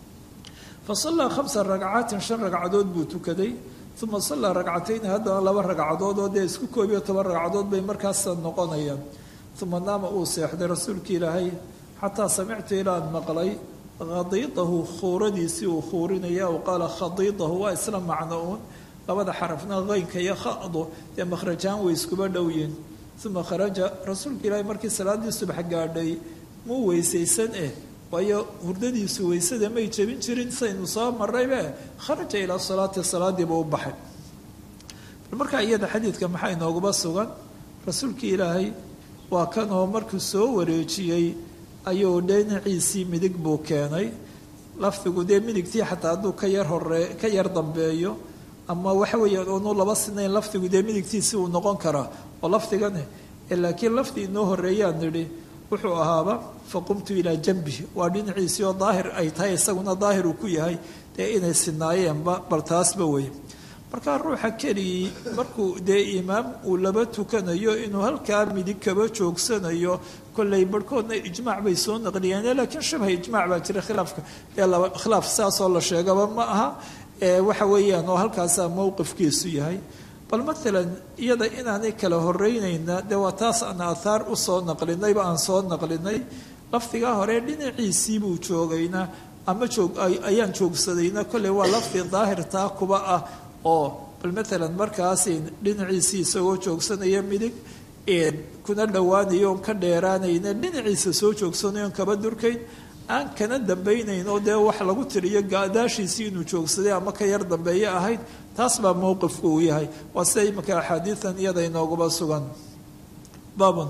fa sallaa khamsa ragcaatin shan ragcadood buu tukaday uma sallaa ragcatayni haddana laba ragcadood oo dee isku koob iyo toban ragcadood bay markaasa noqonayaan uma naama uu seexday rasuulka ilaahay xataa samictu ilaan maqlay khadiidahu khuuradiisii uu khuurinaya aw qaala khadiidahu waa isla macno uun labada xarafna qaynka iyo khadu dee makhrajaan way iskuba dhowyiin uma kharaja rasuulka ilaahi markii salaadii subax gaadhay muu weysaysan eh waayo hurdadiisu weysada may jebin jirin saynu soo maraybe kharaja ilaa salaati salaadiiba u baxay markaa iyada xadiidka maxaa inooguba sugan rasuulkii ilaahay waa kanoo markuu soo wareejiyey ayuu dhinaciisii midig buu keenay lafdigu dee midigtii xataa hadduu ka yar hore ka yar dambeeyo ama waxa weeyaan oonu laba sinayn lafdigu dee midigtiisi uu noqon karaa oo lafdigane laakiin lafdi inoo horeeyaan nidhi wuxuu ahaaba faqumtu ilaa jambi waa dhinaciisii oo daahir ay tahay isaguna daahir uu ku yahay dee inay sinaayeenba bal taasba wey markaa ruuxa keligii markuu dee imaam uu laba tukanayo inuu halkaa midig kaba joogsanayo kolley barhkoodna ijmaac bay soo naqliyeen laakiin shabha ijmaac baa jira khilaafka ee laba khilaaf saasoo la sheegaba ma aha waxa weeyaan oo halkaasaa mowqifkiisu yahay bal maalan iyada inaanay kala horeynayna dee waa taas aan aathaar usoo naqlinayba aan soo naqlinay lafdigaa hore dhinaciisiibuu joogayna ama joog ayaan joogsadayna kolley waa lafdi daahirtaa kuba ah oo bal maalan markaas dhinaciisii isagoo joogsanaya midig kuna dhowaanayo oon ka dheeraanayna dhinaciisa soo joogsanayo on kaba durkayn aan kana dambaynayn oo dee wax lagu tiriyo gaadaashiisii inuu joogsaday ama ka yar dambeeye ahayd taas baa mowqifku uu yahay waa sida iminka axaadiidan iyada inooguba sugan baabun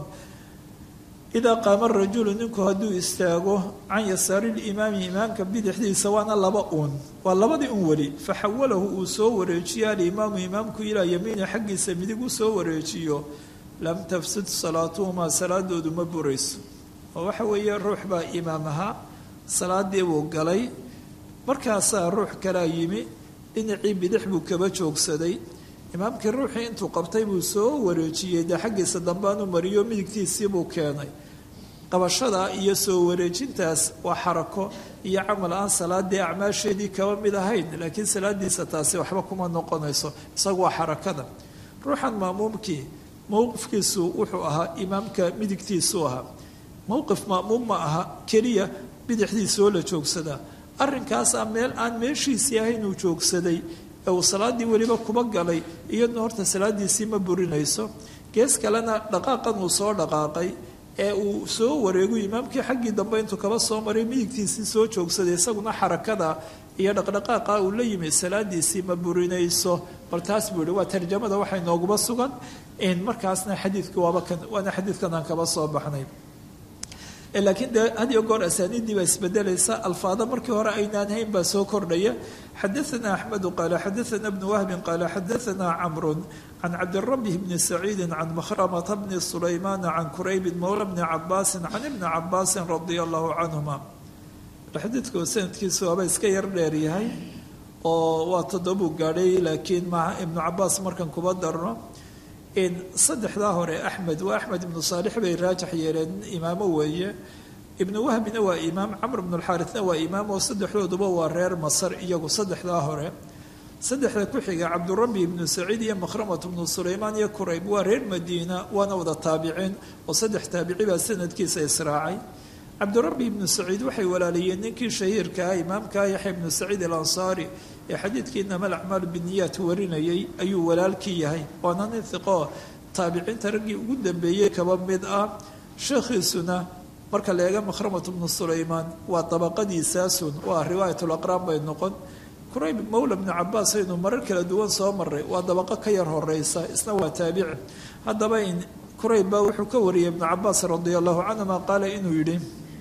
idaa qaama rajulu ninku hadduu istaago can yasaari limaami imaamka bidixdiisa waana laba uun waa labadii un weli faxawalahu uu soo wareejiyo alimaamu imaamku ilaa yamiini xaggiisa midig u soo wareejiyo lam tafsid salaatuhumaa salaadoodu ma burayso oo waxa weeye ruux baa imaam ahaa salaadii buu galay markaasaa ruux kalaa yimi dhinacii bidix buu kaba joogsaday imaamkii ruuxii intuu qabtay buu soo wareejiyey dee xaggiisa dambaanu mariyo midigtiisii buu keenay qabashada iyo soo wareejintaas waa xarako iyo camal aan salaadii acmaasheedii kaba mid ahayn laakiin salaadiisa taasi waxba kuma noqonayso isagu waa xarakada ruuxan maamuumkii mowqifkiisu wuxuu ahaa imaamka midigtiisuu ahaa mowqif maamuum ma aha keliya bidixdiisoo la joogsadaa arrinkaasaa meel aan meeshiisii ahayn uu joogsaday ee uu salaaddii weliba kuba galay iyaduna horta salaadiisii ma burinayso gees kalena dhaqaaqan uu soo dhaqaaqay ee uu soo wareegu imaamkii xaggii dambe intuu kaba soo maray midigtiisii soo joogsaday isaguna xarakada iyo dhaqdhaqaaqa uu la yimi salaadiisii ma burinayso bal taas buu yihi waa tarjamada waxay nooguba sugan markaasna xadiidku waaba kan waana xadiidkan aan kaba soo baxnay laakiin dee had iyo goor asaaniiddii baa isbedelaysa alfaada markii hore aynaan hayn baa soo kordhaya xadaana axmedu qaala xadaana bnu wahbin qaala xadaana camru can cabdirabi bni saciidi can mahramata bni sulaymana can kuraybin mowla bni cabaasin can ibni cabaasin radia allahu canhuma xadiidku sanadkiisu waaba iska yar dheeryahay oo waa toddobuu gaadhay laakiin ma ibnu cabaas markan kuba darno saddexdaa hore axmed waa axmed ibnu saalix bay raajax yeeleen imaamo weeye ibnu wahbina waa imaam camr ibnu lxaarisna waa imaam oo saddexdooduba waa reer masar iyagu saddexdaa hore saddexda ku xiga cabdurabi ibnu saciid iyo makhramat ibnu sulaymaan iyo kurayb waa reer madiina waana wada taabiciin oo saddex taabici baa sanadkiisa israacay cabdirabi ibnu saciid waxay walaalayeen ninkii shahiirka ah imaamka yaxya ibnu saciid alansaari ee xadiidkii inama alacmaalu biniyaat warinayay ayuu walaalkii yahay waana nin hiqo taabiciinta raggii ugu dambeeyey kaba mid ah sheekhiisuna marka la eega makhramat ibnu sulaymaan waa dabaqadiisaasun waa riwaayatulaqraan bay noqon kurayb mowla bnu cabaas aynu marar kala duwan soo maray waa dabaqo ka yar horeysa isna waa taabici haddaba kurayb baa wuxuu ka wariyay ibnu cabaas radia allahu canhuma qaala inuu yidhi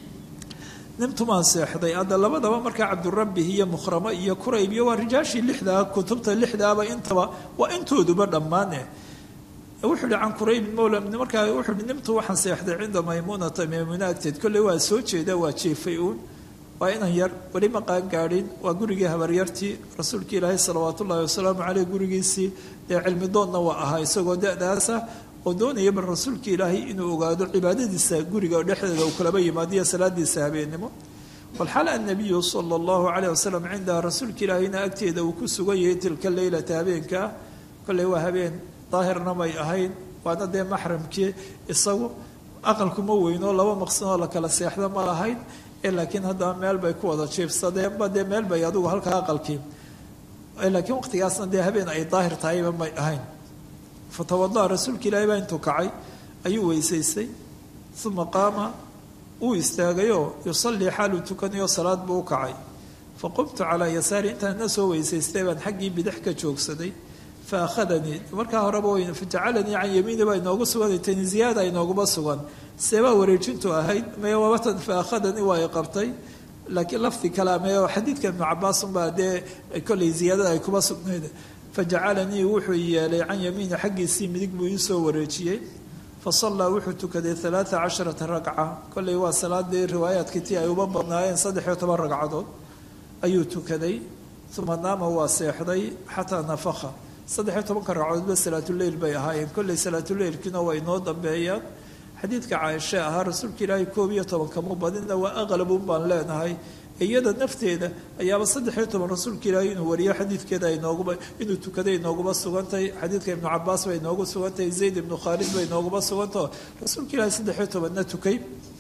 nimtumaan seexday hadda labadaba markaa cabdurabi iyo mukhramo iyo kurayb iyo waa rijaashii lixdaa kutubta lixdaaba intaba waa intooduba dhammaane wuxuu hi can quraybin mowla markaa wuxuu hi nimtu waxaan seexday cinda maymuunata maymuna agteed kolley waa soo jeeda waa jeefay uun waa inan yar weli ma qaan gaadhin waa gurigii habaryartii rasuulka ilaahay salawaat ullahi wasalaamu caleyh gurigiisii dee cilmi doonna waa ahaa isagoo da-daasa oo doonaya bal rasuulka ilaahay inuu ogaado cibaadadiisa guriga dhexdeeda uu kalaba yimaadiyo salaadiisa habeennimo walxal annabiyu sala allahu caleyh wasalam cindaha rasuulka ilaahayna agteeda uu ku sugan yahay tilka leylata habeenkaa kolley waa habeen daahirna may ahayn waana dee maxramkii isagu aqalkuma weynoo laba maqsanoo la kala seexda ma lahayn ee laakiin haddaba meel bay ku wada jiifsadeenba dee meel bay adigu halkaa aqalkii laakiin waqtigaasna dee habeen ay daahir tahayba may ahayn fatawada'a rasuulka ilaahi baa intuu kacay ayuu weysaystay uma qaama uu istaagayoo yusallii xaaluu tukanayo salaad buu u kacay fa qumtu calaa yasaari intaan na soo weysaystay baan xaggii bidix ka joogsaday fa akhadanii markaa horeba w fajacalanii can yamiini baa inoogu sugan tani ziyaada inooguma sugan seebaa wareejintu ahayd maya wabatan fa akhadanii waa i qabtay laakiin lafdi kale me xadiidka ibnu cabaasunbaa dee kollay ziyaadada ay kuma sugnayd fajacalanii wuxuu yeelay can yamiini xaggiisii midig buu ii soo wareejiyey fasallaa wuxuu tukaday alaaa casharata ragca kollay waa salaadii riwaayaadkii tii ay uba badnaayeen saddex-iyo toban ragcadood ayuu tukaday uma naama waa seexday xataa nafaka saddex-iyo tobanka ragcadoodba salaatuleyl bay ahaayeen kollay salaatuleylkiina waa inoo dambeeyaan xadiidka caaishe ahaa rasuulka ilaahay koob iyo tobankamu badina waa aqlabun baan leenahay iyada nafteeda ayaaba saddex-iyo toban rasuulka ilaahay inuu wariyo xadiidkeeda inooguba inuu tukaday inooguma sugantahay xadiidka ibnu cabaas bay inoogu sugantahay zayd ibnu khaalid bay inooguma sugantaho rasuulka ilaahay saddex-iyo tobanna tukay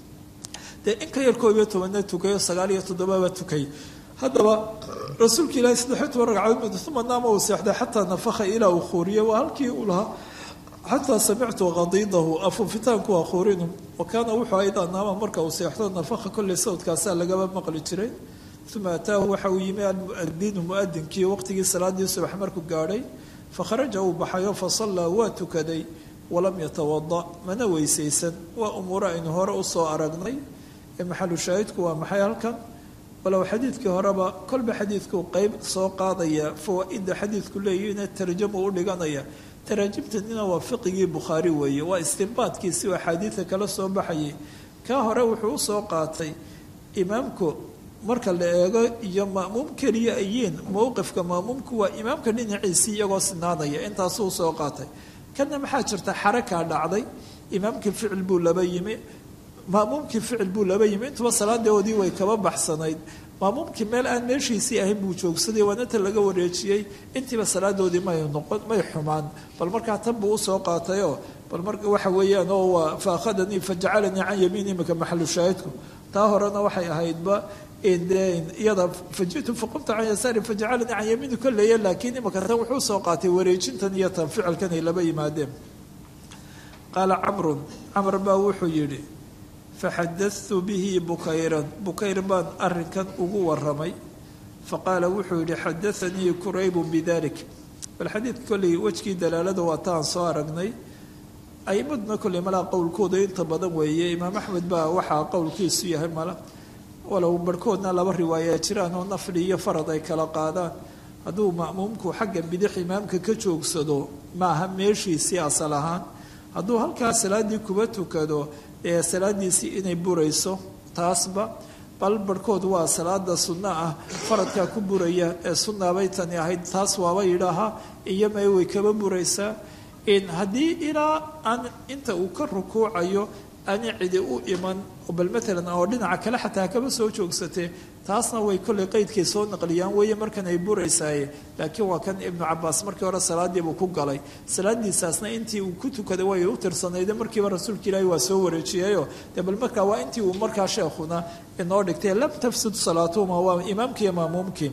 dee in ka yar koob iyo tobanna tukayo sagaal iyo toddobaba tukay haddaba rasuulka ilaahay saddex-iyo toban ragcadood uma naama uu seexday xataa nafaka ilaa uu khuuriye waa halkii uu lahaa xataa samictu qadiidahu afuufitaanku waa khuurinu wa kaana wuxuu aydaa naama marka uu seexdo nafaka kolley sawdkaasaa lagaba maqli jiray uma ataahu waxa uu yimi almuadinu muadinkii waqtigii salaadii subax markuu gaadhay fakharaja uu baxayo fasallaa waa tukaday walam yatawada mana weysaysan waa umuuro aynu hore usoo aragnay ee maxalu shaahidku waa maxay halkan walow xadiidkii horeba kolba xadiidkuu qeyb soo qaadaya fawaa-ida xadiidku leeyihiina tarjamu u dhiganaya taraajimtanina waa fiqigii bukhaari weeye waa istinbaadkiisi oo axaadiida kala soo baxayay kaa hore wuxuu usoo qaatay imaamku marka la eego iyo ma'muum keliya ayiin mowqifka ma'muumku waa imaamka dhinaciisii iyagoo sinaanaya intaasuu usoo qaatay kana maxaa jirta xarakaa dhacday imaamkii ficil buu laba yimi maamuumkii ficil buu laba yimi intuba salaadoodii way kaba baxsanayd maamuumkii meel aan meeshiisii ahayn buu joogsaday waanata laga wareejiyey intiiba salaadoodii may noqon may xumaan bal markaa tan buu usoo qaatayoo bal mar waxa weeyaan oo waa fa akhadanii fajacalanii can yamiin imika maxalu shaahidku taa horena waxay ahaydba iyada fajitu faqumta can yasaari fajacalanii can yamiini kolleeya laakiin imika tan wuxuu usoo qaatay wareejintan iyo tan ficilkan ay laba yimaadeen qaala camrun camr baa wuxuu yidhi faxadatu bihi bukayran bukayr baan arinkan ugu waramay faqaala wuxuu yihi xadaanii kuraybu bidalik bal xadiidka kolley wejkii dalaalada waa taan soo aragnay aimaduna kolley malaa qowlkooda inta badan weeye imaam axmed baa waxaa qowlkiisu yahay mala walow barhkoodna laba riwaaya jiraan oo nafli iyo farad ay kala qaadaan hadduu ma'muumku xagga bidix imaamka ka joogsado maaha meeshiisii asal ahaan hadduu halkaa salaadii kuba tukado ee salaadiisii inay burayso taasba bal barhkood waa salaada sunno ah faradkaa ku buraya ee sunnaabay tani ahayd taas waaba yidhaahaa iyo may way kaba buraysaa haddii ilaa aan inta uu ka rukuucayo ani cidi u iman bal maalan oo dhinaca kale xataa kaba soo joogsatee taasna way kollay qeydkay soo naqliyaan weeye markan ay buraysaaye laakiin waa kan ibnu cabaas markii hore salaadiibuu ku galay salaadiisaasna intii uu ku tukaday way u tirsanayde markiiba rasuulka ilaahi waa soo wareejiyayo dee bal markaa waa intii uu markaa sheekhuna inoo dhigtay lam tafsud salaatuhuma waa imaamkii maamuumkii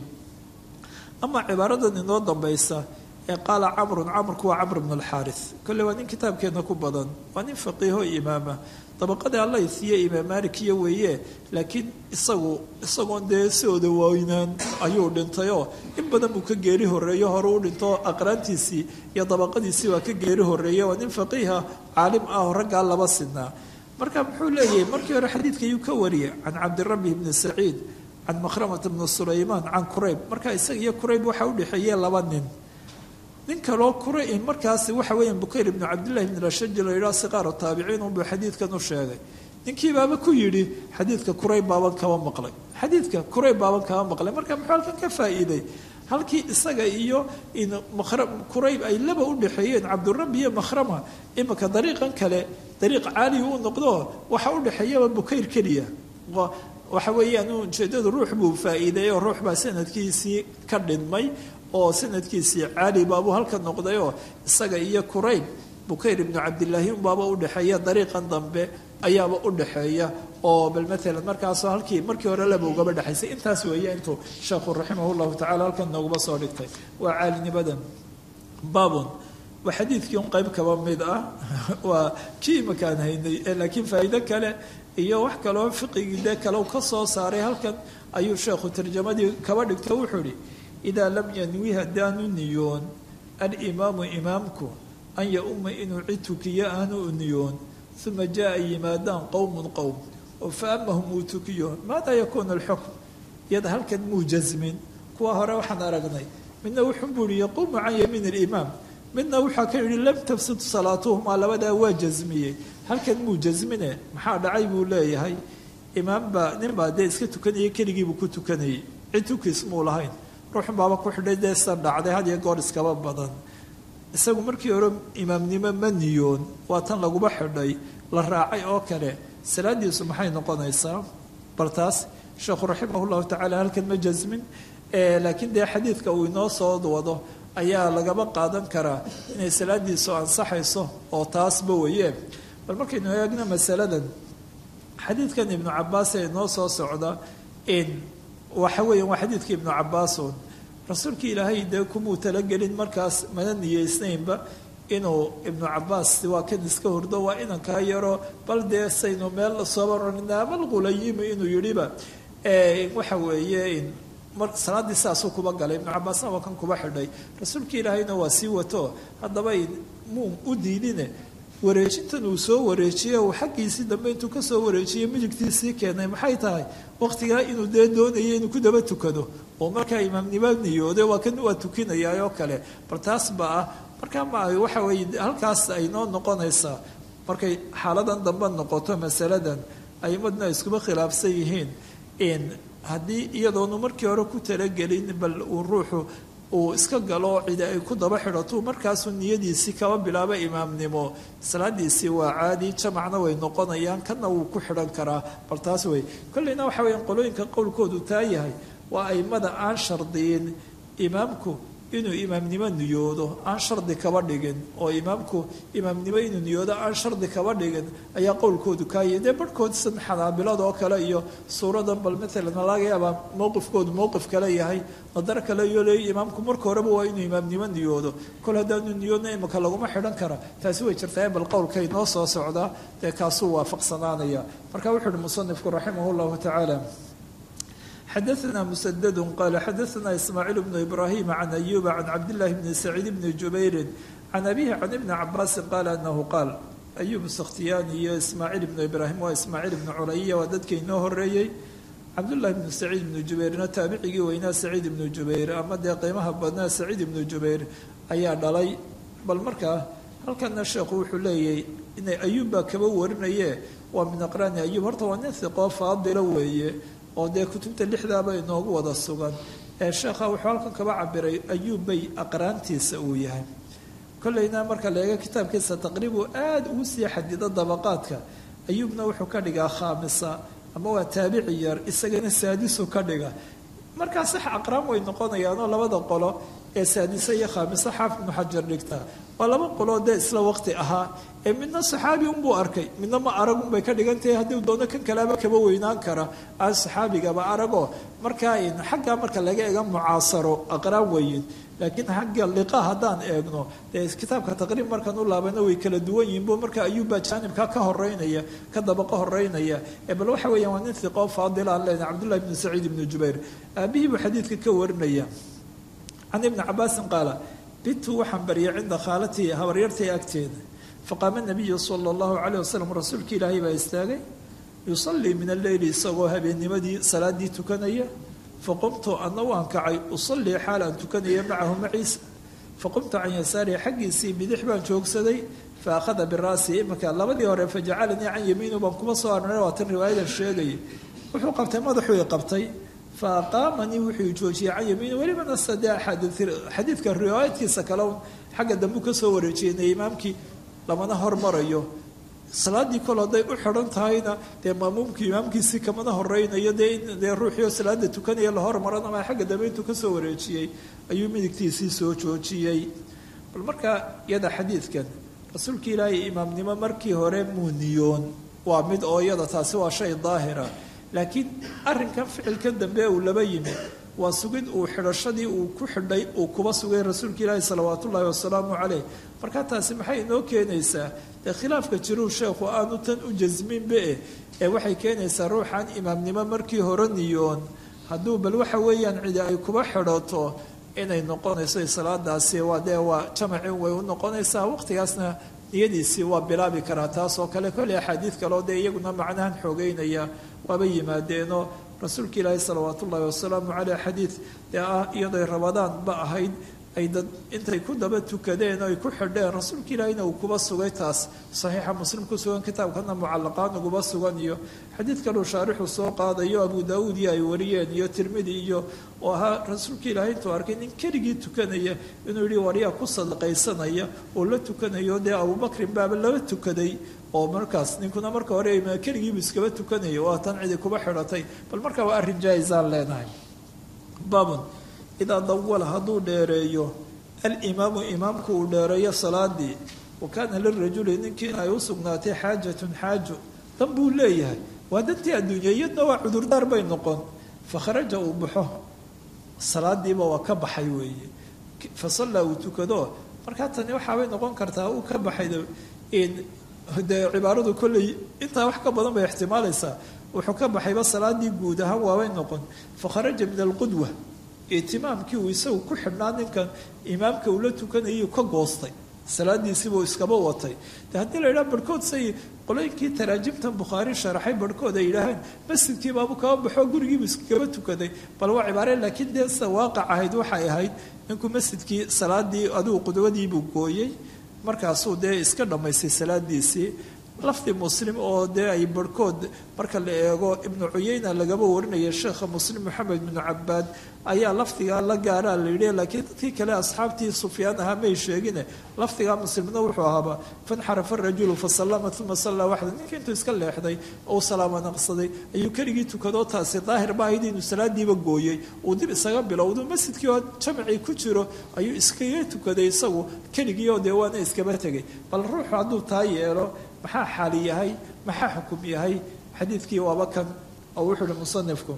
ama cibaaradan inoo dambaysa ee qaala camrun camrku waa camr bnu alxaaris kolley waa nin kitaabkeenna ku badan waa nin faqiiho imaama dabaqadii alla isiiye imaam maalikiya weeye laakiin isagu isagoon dee sidooda waynaan ayuu dhintayoo in badan buu ka geeri horreeyo hore u dhinto aqraantiisii iyo dabaqadiisii waa ka geeri horreeye waa nin faqiiha caalim ah oo raggaa laba sinaa marka muxuu leeyahay markii hore xadiidka ayuu ka wariyay can cabdirabi bni saciid can makhramata bni sulaymaan can kurayb marka isaga iyo kurayb waxaa udhexeeye laba nin nin kaloo kura markaas waxa weya bukayr ibnu cabdillahi bn rashadi la yidhaha siqaaru taabiciin unbuu xadiidkan u sheegay ninkii baaba ku yidhi xadiidka kurayb baaban kaba maqlay xadiidka kurayb baaban kaba maqlay marka muxuu halkan ka faa'iiday halkii isaga iyo kurayb ay laba u dhexeeyeen cabdurabi iyo makhrama imika dariiqan kale dariiq caaliya u noqdo waxa u dhexeeyaba bukayr keliya waxa weeyaan ujeedadu ruux buu faa'iideey oo ruux baa sanadkiisii ka dhinmay oo sanadkiisii caali baabuu halka noqdayoo isaga iyo kurayb bukayr ibnu cabdilaahi unbaaba udhexeeya dariiqan dambe ayaaba u dhaxeeya oo bal maalan markaasoo halkii markii hore laba ugaba dhexaysay intaas weeye intuu sheekhu raximah llahu tacala halkan nooguma soo dhigtay waa caalinimadan baabun waa xadiidkii un qayb kaba mid ah waa kii imakaan haynay laakiin faa'iido kale iyo wax kaloo fiqigii dee kale ka soo saaray halkan ayuu sheekhu tarjamadii kaba dhigto wuxuu ihi idaa lam yanwi haddaanu niyoon alimaamu imaamku an ya-uma inuu cid tukiyo aanu u niyoon uma jaa yimaadaan qowmun qowm oo fa amahum uu tukiyo maadaa yakuunu alxukm iyada halkan muu jasmin kuwa hore waxaan aragnay midna wuxuu buuri yaquumu can yamiin alimaam midna waxaa ka yihi lam tafsid salaatuhumaa labadaa waa jasmiyey halkan muu jasmine maxaa dhacay buu leeyahay imaam baa nin baa dee iska tukanayay keligiibuu ku tukanayay cid tukiis muu lahayn ruuxun baaba ku xidhay dee sa dhacday had iyo goor iskaba badan isagu markii hore imaamnimo ma niyoon waa tan laguba xidhay la raacay oo kale salaadiisu maxay noqonaysaa bal taas sheekhu raximah llahu tacala halkan ma jasmin laakiin dee xadiidka uu inoo soo wado ayaa lagaba qaadan karaa inay salaadiisu ansaxayso oo taasba weye bal markaynu eegno masaladan xadiidkan ibnu cabaas ee inoo soo socda in waxa weeya waa xadiidka ibnu cabaasun rasuulka ilaahay dee kumuu talagelin markaas mana niyeysnaynba inuu ibnu cabaas waa kan iska hurdo waa inankaa yaro bal dee saynu meel soobarnaamalqulayimu inuu yidhiba waxa weeye salaaddii saasuu kuba galay ibnu cabaasna waa kan kuba xidhay rasuulka ilaahayna waa sii wato haddaba muu u diidine wareejintan uu soo wareejiyey uu xaggiisii dambe intuu kasoo wareejiyey midigtiisii keenay maxay tahay waqtigaa inuu dee doonayay inuu ku daba tukado oo markaa imaamnimo niyooday waa kan waa tukinayaa oo kale bal taas ba ah markaa ma waxa weeye halkaas ay noo noqonaysaa markay xaaladan dambe noqoto masaladan aimadna iskuba khilaafsan yihiin in haddii iyadoonu markii hore ku talagelin bal uu ruuxu uu iska galo cidi ay ku daba xidhato markaasuu niyadiisii kaba bilaabo imaamnimo salaadiisii waa caadi jamacna way noqonayaan kana wuu ku xidhan karaa bal taas wey kolleyna waxa weya qolooyinka qowlkoodu taa yahay waa aimada aan shardiyin imaamku inuu imaamnimo niyoodo aan shardi kaba dhigin oo imaamku imaamnimo inuu niyoodo aan shardi kaba dhigin ayaa qowlkoodu kaayay dee barhkood san xanaabilada oo kale iyo suuradan bal maalan ma laga yaabaa mowqifkoodu mowqif kale yahay nadar kale iyo leey imaamku marka horeba waa inuu imaamnimo niyoodo kol haddaanu niyoodna imika laguma xidhan kara taasi way jirtaa bal qowlkay noo soo socdaa dee kaasuu waafaqsanaanaya marka wuxuu uhi musanifku raximah llahu tacaala xadaثna msdd qala xadaثna ismaaciil bnu ibrahim can ayuba can cabdillahi bni saciid bni jubayri can abihi can ibni cabaasi qaala anahu qaal ayub sakhtiyaani iyo ismaaciil ibnu ibraahim waa ismaaciil ibnu culaya waa dadkii inoo horeeyey cabdullahi bnu saciid ibnu jubayrna taabicigii weynaa saciid ibnu jubayr ama dee qiimaha badnaa saciid ibnu jubayr ayaa dhalay bal markaa halkana sheekhu wuxuu leeyahy inay ayub baa kaba warinaye waa min aqraani ayub horta waa nin hiqoo faadilo weeye oo dee kutubta lixdaaba inoogu wada sugan ee sheekha wuxuu halkan kaba cabiray ayuub bay aqraantiisa uu yahay kolleyna marka la eego kitaabkiisa taqriibu aada ugu sii xadido dabaqaadka ayuubna wuxuu ka dhigaa khaamisa ama waa taabici yar isagana saadisu ka dhiga markaa sax aqraan way noqonayaanoo labada qolo ee saadise iyo khaamisa xaafid ibnu xajar dhigta waa laba qoloo dee isla waqti ahaa ee midna saxaabi unbuu arkay midna ma arag unbay ka dhigan tahay haddii doono kan kaleaba kaba weynaan kara aan saxaabigaba aragoo markaa xaggaa marka laga ega mucaasaro aqraan weyin laakiin xagga liqa haddaan eegno dee kitaabka taqriib markaan u laabana way kala duwan yihin bu marka ayuubbaa jaanibka ka horeynaya ka dabaqa horeynaya bal waxa weeyaan waa nin hiqoo faadil aan leenahay cabdullahi ibnu saciid ibnu jubayr aabihii buu xadiidka ka warinaya can ibni cabaasin qaala bitu waxaan baryay cinda khaalatii habaryartay agteeda faqaama nabiyu sala allahu calayh wasalam rasuulka ilaahay baa istaagay yusallii min alleyli isagoo habeennimadii salaadii tukanaya faqumtu ana waan kacay usallii xaal aan tukanaya macahu maciisa faqumtu can yasaarihi xaggiisii bidix baan joogsaday fa akhada biraasi imanka labadii hore fajacalanii can yamiinu baan kuma soo arnay waa tan riwaayadan sheegaya wuxuu qabtay madaxuu i qabtay fa aqaamanii wuxuu joojiyey can yamiini welibana sade xadiidka riwaayadkiisa kale xagga dambu ka soo wareejiyeyna imaamkii lamana hormarayo salaadii kol hadday u xidhan tahayna dee maamuumkii imaamkiisii kamana horeynayo dee in dee ruuxii oo salaada tukanaya la hormaran ama xagga dambe intuu kasoo wareejiyey ayuu midigtiisii soo joojiyey bal markaa iyada xadiidkan rasuulka ilaahay imaamnimo markii hore muu niyoon waa mid oo iyada taasi waa shay daahira laakiin arrinkan ficilkan dambe uu laba yimi waa sugid uu xidhashadii uu ku xidhay uu kuba sugay rasuulka ilaahi salawaat ullaahi wasalaamu caleyh marka taasi maxay inoo keenaysaa dee khilaafka jiruu sheekhu aanu tan u jasminbe ee waxay keenaysaa ruuxan imaamnimo markii hore niyoon hadduu bal waxa weeyaan cidi ay kuba xidhato inay noqonayso salaadaasi waa dee waa jamacin way u noqonaysaa waqtigaasna niyadiisii waa bilaabi karaa taas oo kale kolley axaadiid kaleo dee iyaguna macnahan xoogeynaya waaba yimaadeenoo rasuulka ilaahi salawaat ullaahi wasalaamu caleyh xadiid dee ah iyadoy rabadaan ba ahayd ay dad intay ku daba tukadeen oo ay ku xidheen rasuulka ilaahina uu kuba sugay taas saxiixa muslim ku sugan kitaabkana mucalaqaan uguba sugan iyo xadiid kaluu shaarixu soo qaadayo abu daauud iyo ay wariyeen iyo tirmidi iyo oo ahaa rasuulka ilaahi intuu arkay nin keligii tukanaya inuu yihi waryaa ku sadaqaysanaya oo la tukanayo dee abubakrin baaba laba tukaday oo markaas ninkuna marka hore keligiibu iskaba tukanaya waa tan cidi kuba xidhatay bal markaa waa arrin jaa-isaan leenahay baabun idaa dawala hadduu dheereeyo alimaamu imaamku uu dheereeyo salaadii wa kaana lirajuli ninkiina ay u sugnaatay xaajatun xaajo dan buu leeyahay waa dantii adduunya iyadna waa cudurdaar bay noqon fakharaja uu baxo salaadiiba waa ka baxay weeye fa sallaa uu tukado markaa tani waxaabay noqon kartaa uu ka baxay dee cibaaradu kolley intaa wax ka badan bay ixtimaalaysaa wuxuu ka baxayba salaadii guud ahaan waabay noqon fakharaja min alqudwa itimaamkii uu isagu ku xidhnaa ninkan imaamka uu la tukanayay ka goostay salaadiisiibuu iskaba watay de haddii la yidhaha barhkood say qolooyinkii taraajimtan bukhaari sharaxay barhkood ay yidhaaheen masjidkii baabu kaba baxo gurigiibu iskaba tukaday bal waa cibaare laakiin dee sida waaqac ahayd waxay ahayd ninkuu masjidkii salaadii adigu qudwadiibuu gooyey markaasuu dee iska dhammaystay salaadiisii lafdi muslim oo dee ay barhkood marka la eego ibnu cuyeyna lagaba warinaya sheekha muslim moxamed binu cabaad ayaa lafdigaa la gaaraa la yidhi laakiin dadkii kale asxaabtii sufyaan ahaa may sheegine lafdigaa muslimna wuxuu ahaaba fanxarafa rajulu fasallama uma sallaa waxda ninka intuu iska leexday ou salaama naqsaday ayuu keligii tukadoo taasi daahir ba ahayd inuu salaadiiba gooyey uu dib isaga bilowdu masjidkii oo jamcii ku jiro ayuu iskaga tukaday isagu keligii oo dee waana iskaba tegay bal ruuxu hadduu taa yeelo maxaa xaali yahay maxaa xukum yahay xadiidkii waaba kan oo wuxuu uhi musanifku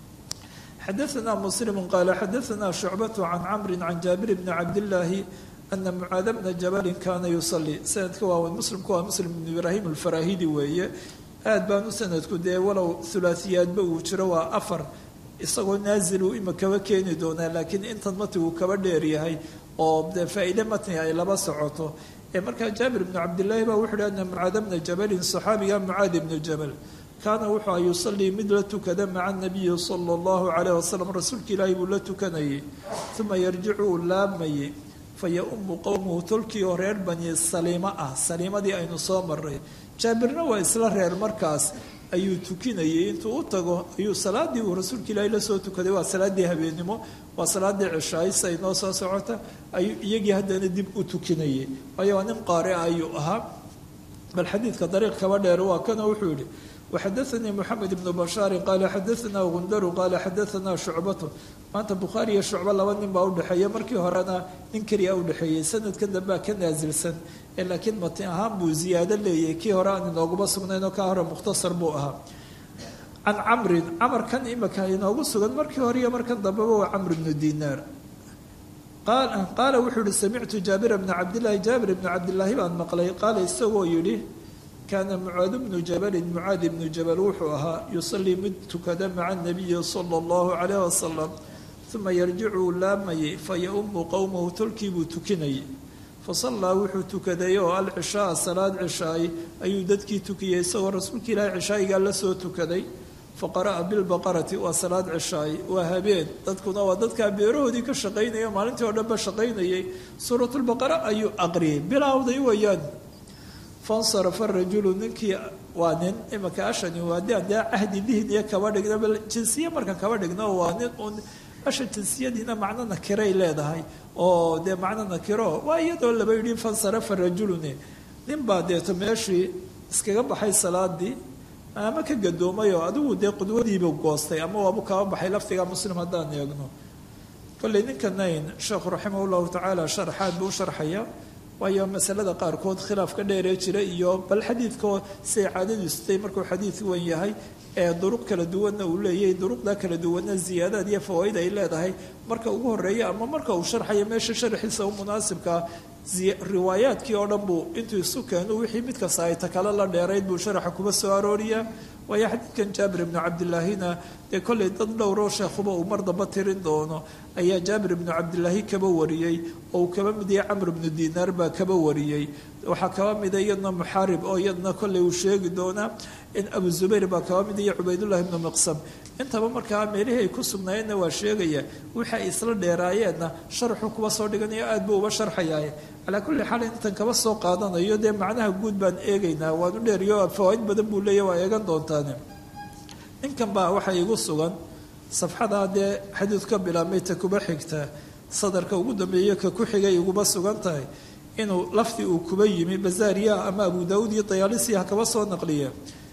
xadaثna muslim qaala xadaثna shucbaة can camri can jaabir bni cabdillaahi ana mucaada bna jabali kana yusalii sanadka waaweyn muslimku waa muslim bn ibraahim alfarahidi weeye aad baanu sanadku dee walow hulaasiyaadba uu jiro waa afar isagoo naazilu ima kaba keeni doonaa laakiin intan matigu kaba dheer yahay oo dee faa-ide matni ay laba socoto ee markaa jaabir bnu cabdillaahi baa wuxu uhi ana mucaada bna jabalin saxaabiga mucaad ibnu jabal kaana wuxuu a yusalii mid la tukada maca nabiyi sala allahu calayh wasalam rasuulka ilaahi buu la tukanayay uma yarjicu uu laamayey fa ya-umu qowmuhu tolkii oo reer bani saliimo ah saliimadii aynu soo maray jaabirna waa isla reer markaas ayuu tukinayay intuu u tago ayuu salaadii uu rasuulka ilaahi la soo tukaday waa salaadii habeennimo waa salaadii cishaaysa ay noo soo socota ayuu iyagii haddana dib u tukinayay waayo waa nin qaari a ayuu ahaa bal xadiidka dariiq kaba dheer waa kana wuxuu yihi waxadaanii moxamed ibnu bashaari qaala xadaanaa gundaru qaala xadaanaa shucbatu maanta bukhaari iyo shucbo laba nin baa udhexeeya markii horena nin keliya udhexeeyey sanadka dambea ka naasilsan ee laakiin matin ahaan buu ziyaado leeyahay kii hore aan inooguma sugnayn oo kaa hore mukhtasar buu ahaa can camrin camarkan imika inoogu sugan markii hore iyo markan dambeba waa camr bnu dinaar qaala wuxuu yihi samictu jaabira bna cabdillaahi jaabir bnu cabdillaahi baan maqlay qaala isagoo yidhi kaana mucaad bnu jabalin mucaad ibnu jabal wuxuu ahaa yusalii mid tukada maca nabiyi sala allahu calayh wasalam uma yarjicuu laamayay fa ya-umu qowmahu tolkii buu tukinayay fasallaa wuxuu tukaday oo alcishaaa salaad cishaay ayuu dadkii tukiyey isagoo rasuulka ilaahi cishaayigaa la soo tukaday faqara'a bilbaqarati waa salaad cishaay waa habeen dadkuna waa dadkaa beerahoodii ka shaqaynaya maalintii oo dhanba shaqaynayay suuratulbaqara ayuu aqriyay bilowday wayaan fansarafa rajulu ninkii waa nin imika ashani waa de dee cahdi dihniya kaba dhigna bal jinsiye marka kaba dhigno waa nin un asha jinsiyadiina macno nakiray leedahay oo dee macno nakiro waa iyadoo laba yidhi fansarafa rajuluni nin baa deeto meeshii iskaga baxay salaadii ama ka gadoomay oo adigu dee qudwadiibu goostay ama waabu kaba baxay lafdiga muslim haddaan eegno kolley ninkanayn sheekhu raximah llahu tacaala sharaxaad buu u sharxaya waayo masalada qaarkood khilaafka dheeree jira iyo bal xadiidkao siday caadadiisutay markuu xadiid wan yahay ee duruq kala duwanna uu leeyahay duruqda kala duwanna ziyaadaad iyo fawaaid ay leedahay marka ugu horeeya ama marka uu sharxayo meesha sharxiisa u munaasibkaa riwaayaadkii oo dhan buu intuu isu keeno wixii mid kasta ay takale la dheerayd buu sharaxa kuba soo arooriyaa waayo xadiidkan jaabir ibnu cabdilaahina dee kollay dad dhowroo sheekhuba uu mar damba tirin doono ayaa jaabir ibnu cabdilaahi kaba wariyey oo uu kaba mid yahay camr ibnu dinaar baa kaba wariyey waxaa kaba mida iyadna muxaarib oo iyadna kollay uu sheegi doonaa in abu zubayr baa kaba mid iyo cubaydullahi ibnu miqsam intaba markaa meelihii ay ku sugnaayeenna waa sheegaya wixii ay isla dheeraayeenna sharxu kuba soo dhiganayo aad buu uba sharxayaa calaa kulli xaal intan kaba soo qaadanayo dee macnaha guud baan eegaynaa waan u dheeriyo fawaaid badan buu leeya waa eegan doontaane ninkan baa waxaa igu sugan safxadaa dee xadiid ka bilaabmay ta kuba xigta sadarka ugu dambeeyo ka ku xigay iguba sugan tahay inuu lafdi uu kuba yimi bazaariya ama abu daauud iyo dayaalisiha kaba soo naqliya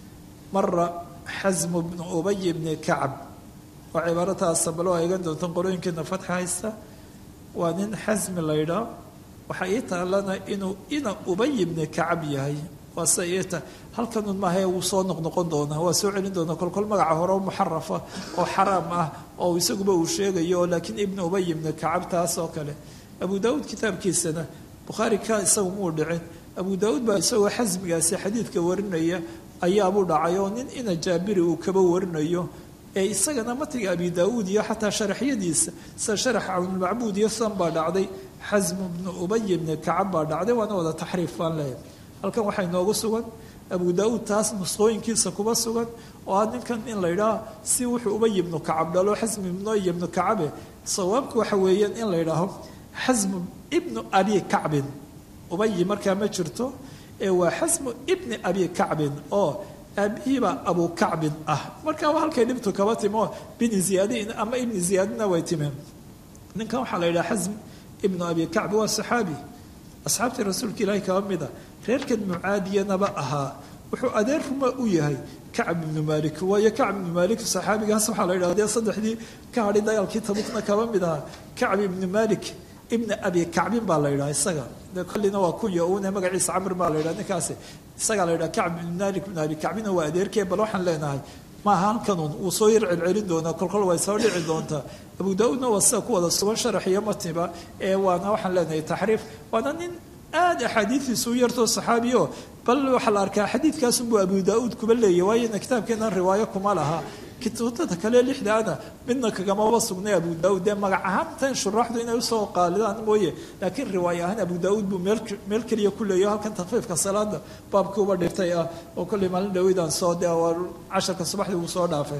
mara xasmu bnu ubay bni kacab oo cibaarataasa baloo eegan doontan qorooyinkeena fatxa haysta waa nin xasmi laydhaa waxaa ii taalana inuu ina ubay bni kacab yahay waa sida ii ta halkanun maahae wuu soo noqnoqon doonaa waa soo celin doonaa kolkol magaca hore oo muxarafa oo xaraam ah oo isaguba uu sheegayo laakiin ibnu ubay bni kacab taas oo kale abu daauud kitaabkiisana bukhaari ka isagu muu dhicin abu daauud baa isagoo xasmigaasi xadiidka warinaya ayaabuu dhacay oo nin ina jaabiri uu kaba warinayo ee isagana matiga abi daauud iyo xataa sharaxyadiisa sida sharax cawnulmacbuud iyo san baa dhacday xasmu bnu ubay bni kacab baa dhacday waana wada taxriif baan leeyahay halkan waxaa inoogu sugan abu daauud taas nusqooyinkiisa kuba sugan oo ah ninkan in la ydhaah si wuxuu ubay ibnu kacab dhalo xasmu ibnu ibnu kacabe sawaabku waxa weeyaan in la ydhaaho xasmu ibnu abi kacbin ubayi markaa ma jirto ee waa xasmu ibni abi kacbin oo aabihiibaa abu kacbin ah markaa waa halkay dhibtu kaba timo bini ziyaadin ama ibni ziyaadina way timeen ninkan waxaa la yidhaha xasm ibnu abi kacbi waa saxaabi asxaabtii rasuulka ilaahi kaba mida reerkan mucaadiyanaba ahaa wuxuu adeer ruma u yahay kacb ibnu maalik waayo kacb ibnu maalik saxaabigaas waxaa la yidhaha dee saddexdii ka hadhay dagaalkii tabukna kaba mid ahaa kacb ibnu maalik ibna abi kacbin baa la yidhaha isaga de kollina waa kunya une magaciisa camr baa la yidhaha ninkaasi isagaa la yidhaha kacb ibn malik ibn abi kacbina waa adeerkee bal waxaan leenahay maaha halkanun wuu soo yar celcelin doonaa kolkol way soo dhici doontaa abu daa-uudna waa sida ku wada sugan sharax iyo matiba ee waana waxaan leenahay taxriif waana nin aada axaadiidiisu u yartoo saxaabiyo bal waxaa la arkaa xadiidkaasunbuu abu daa-uud kuba leeyahy waayona kitaabkeenan riwaayo kuma laha kutubtada kale lixdaana midna kagamaba sugnay abu daauud dee magac ahaan tan shuraaxdu inay usoo qaalidaan mooye laakiin riwaaya ahaan abu daauud buu meel meel keliya ku leeyaho halkan takfiifka salaada baabkii uba dhirtay ah oo kollay maalin dhaweydaan soo de casharka subaxdii uu soo dhaafay